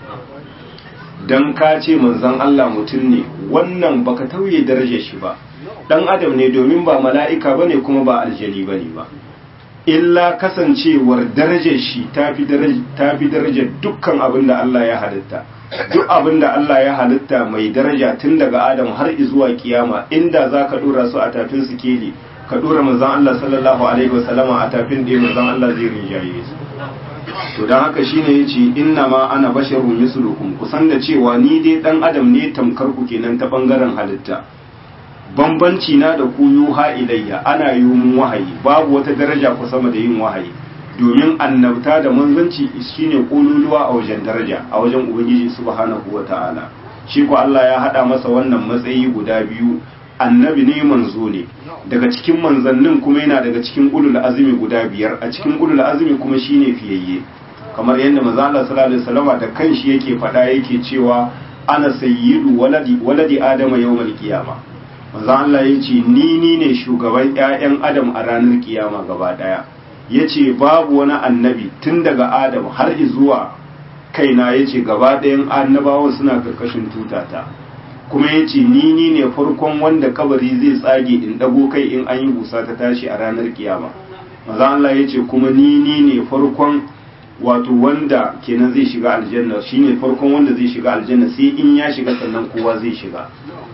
dan ka ce manzon Allah mutum ne wannan baka tauye darajar shi ba dan adam ne domin ba mala'ika bane kuma ba aljani bane ba illa kasancewar darajar shi tafi darajar tafi darajar dukkan abin da Allah ya halitta duk abin da Allah ya halitta mai daraja tun daga Adam har zuwa kiyama inda za ka dora su a tafin sikeli ka dora manzon Allah sallallahu alaihi wasallama a tafin da manzon Allah zai rinjaye su to dan haka shine yace inna ma ana basharun mislukum kusan da cewa ni dai dan adam ne tamkar ku kenan ta bangaren halitta bambanci na da ku yuha ilayya ana yi mun wahayi babu wata daraja ku sama da yin wahayi domin annabta da manzanci shine kololuwa a wajen daraja a wajen ubangiji subhanahu wata'ala shi ko Allah ya hada masa wannan matsayi guda biyu annabi ne manzo ne daga cikin manzannin kuma yana daga cikin ulul azumi guda biyar a cikin ulul azumi kuma shine fiyayye kamar yadda manzo Allah sallallahu alaihi wasallam da kanshi yake fada yake cewa ana sayyidu waladi waladi adama yawmal qiyama manzo Allah yace ni ni ne shugaban ƴaƴan adam a ranar kiyama gaba daya ya ce babu wani annabi tun daga adam har zuwa kaina ya ce gaba ɗayan annabawan suna karkashin tutata kuma ya ce ni ni ne farkon wanda kabari zai tsage in ɗago kai in an yi busa ta tashi a ranar kiyama maza Allah ya ce kuma ni ni ne farkon wato wanda kenan zai shiga aljanna shine farkon wanda zai shiga aljanna sai in ya shiga sannan kowa zai shiga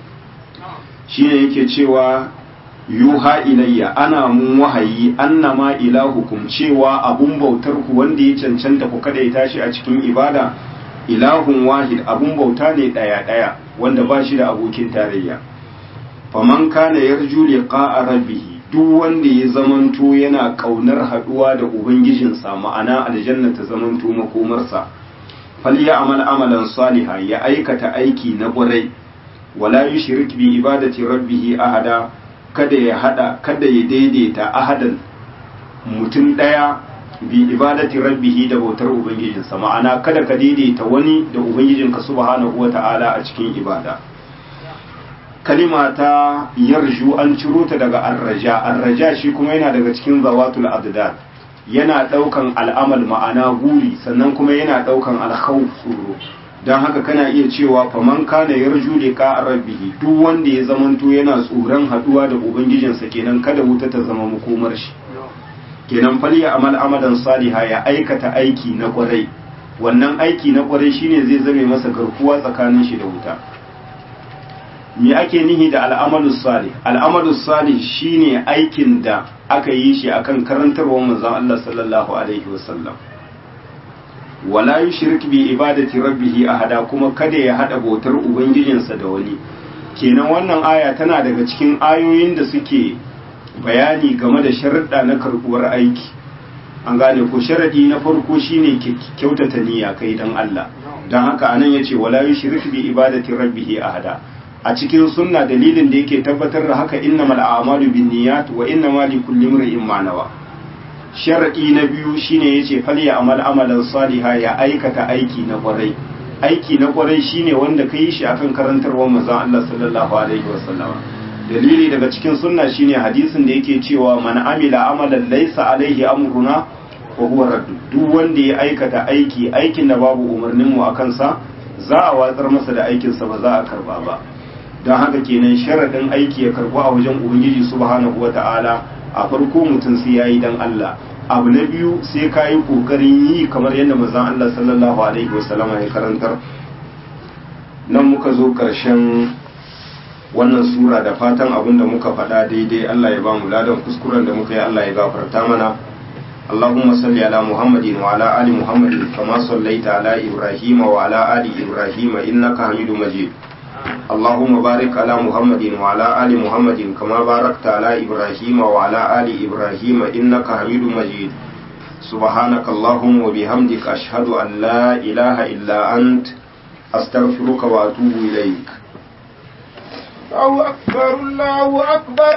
shine yake cewa yuha ilayya ana mun wahayi annama ilahukum cewa abun bautar ku wanda ya cancanta ku kada ya tashi a cikin ibada ilahun wahid abun bauta ne daya daya wanda ba shi da abokin tarayya faman kana yarju liqa'a rabbih duk wanda ya zamanto yana kaunar haduwa da ubangijinsa ma'ana aljanna ta zamanto makomarsa falya amal amalan saliha ya aikata aiki na ƙwarai wala yushrik bi ibadati rabbih ahada kada ya hada kada ya daidaita ahadan mutum daya bi ibadati rabbihi da bautar ubangijinsa ma'ana kada ka daidaita wani da ubangijinka subhanahu wata'ala a cikin ibada kalima ta yarju an ciro ta daga arraja arraja shi kuma yana daga cikin zawatul adad yana daukan al'amal ma'ana guri sannan kuma yana daukan alkhawf tsoro don haka kana iya cewa faman kana yarju liqa rabbihi duk wanda ya zamanto yana tsoron haduwa da ubangijinsa kenan kada wuta ta zama makomar shi kenan falya amal amalan saliha ya aikata aiki na kwarai wannan aiki na kwarai shine zai zame masa garkuwa tsakanin shi da wuta me ake nihi da al'amalus salih al'amalus salih shine aikin da aka yi shi akan karantarwar manzon Allah sallallahu alaihi wasallam wala yushrik bi ibadati rabbih ahada kuma kada ya hada bautar ubangijinsa da wani kenan wannan aya tana daga cikin ayoyin da suke bayani game da sharuɗa na karɓuwar aiki an gane ko sharadi na farko shine kyautata niyya kai dan Allah dan haka anan yace wala yushrik bi ibadati rabbih ahada a cikin sunna dalilin da yake tabbatar da haka innamal a'malu binniyat wa innamal likulli imrin ma nawa sharadi na biyu shine yace falya amal amalan saliha ya aikata aiki na kwarai aiki na kwarai shine wanda kai shi akan karantarwar manzon Allah sallallahu alaihi wasallama dalili daga cikin sunna shine hadisin da yake cewa man amila amalan laysa alaihi amruna wa huwa raddu duk wanda ya aikata aiki aikin da babu umarnin mu akan sa za a watsar masa da aikin sa ba za a karba ba don haka kenan sharadin aiki ya karbu a wajen ubangiji subhanahu wata'ala a farko mutum sai yayi dan Allah abu na biyu sai ka yi kokarin yi kamar yadda manzon Allah sallallahu alaihi wasallama ya karantar nan muka zo karshen wannan sura da fatan abin da muka faɗa daidai Allah ya ba mu ladan kuskuren da muka yi Allah ya gafarta mana اللهم صل على محمد وعلى آل محمد كما صليت على إبراهيم وعلى آل إبراهيم إنك حميد مجيد اللهم بارك على محمد وعلى آل محمد كما باركت على إبراهيم وعلى آل إبراهيم إنك حميد مجيد سبحانك اللهم وبحمدك أشهد أن لا إله إلا أنت أستغفرك وأتوب إليك الله أكبر الله أكبر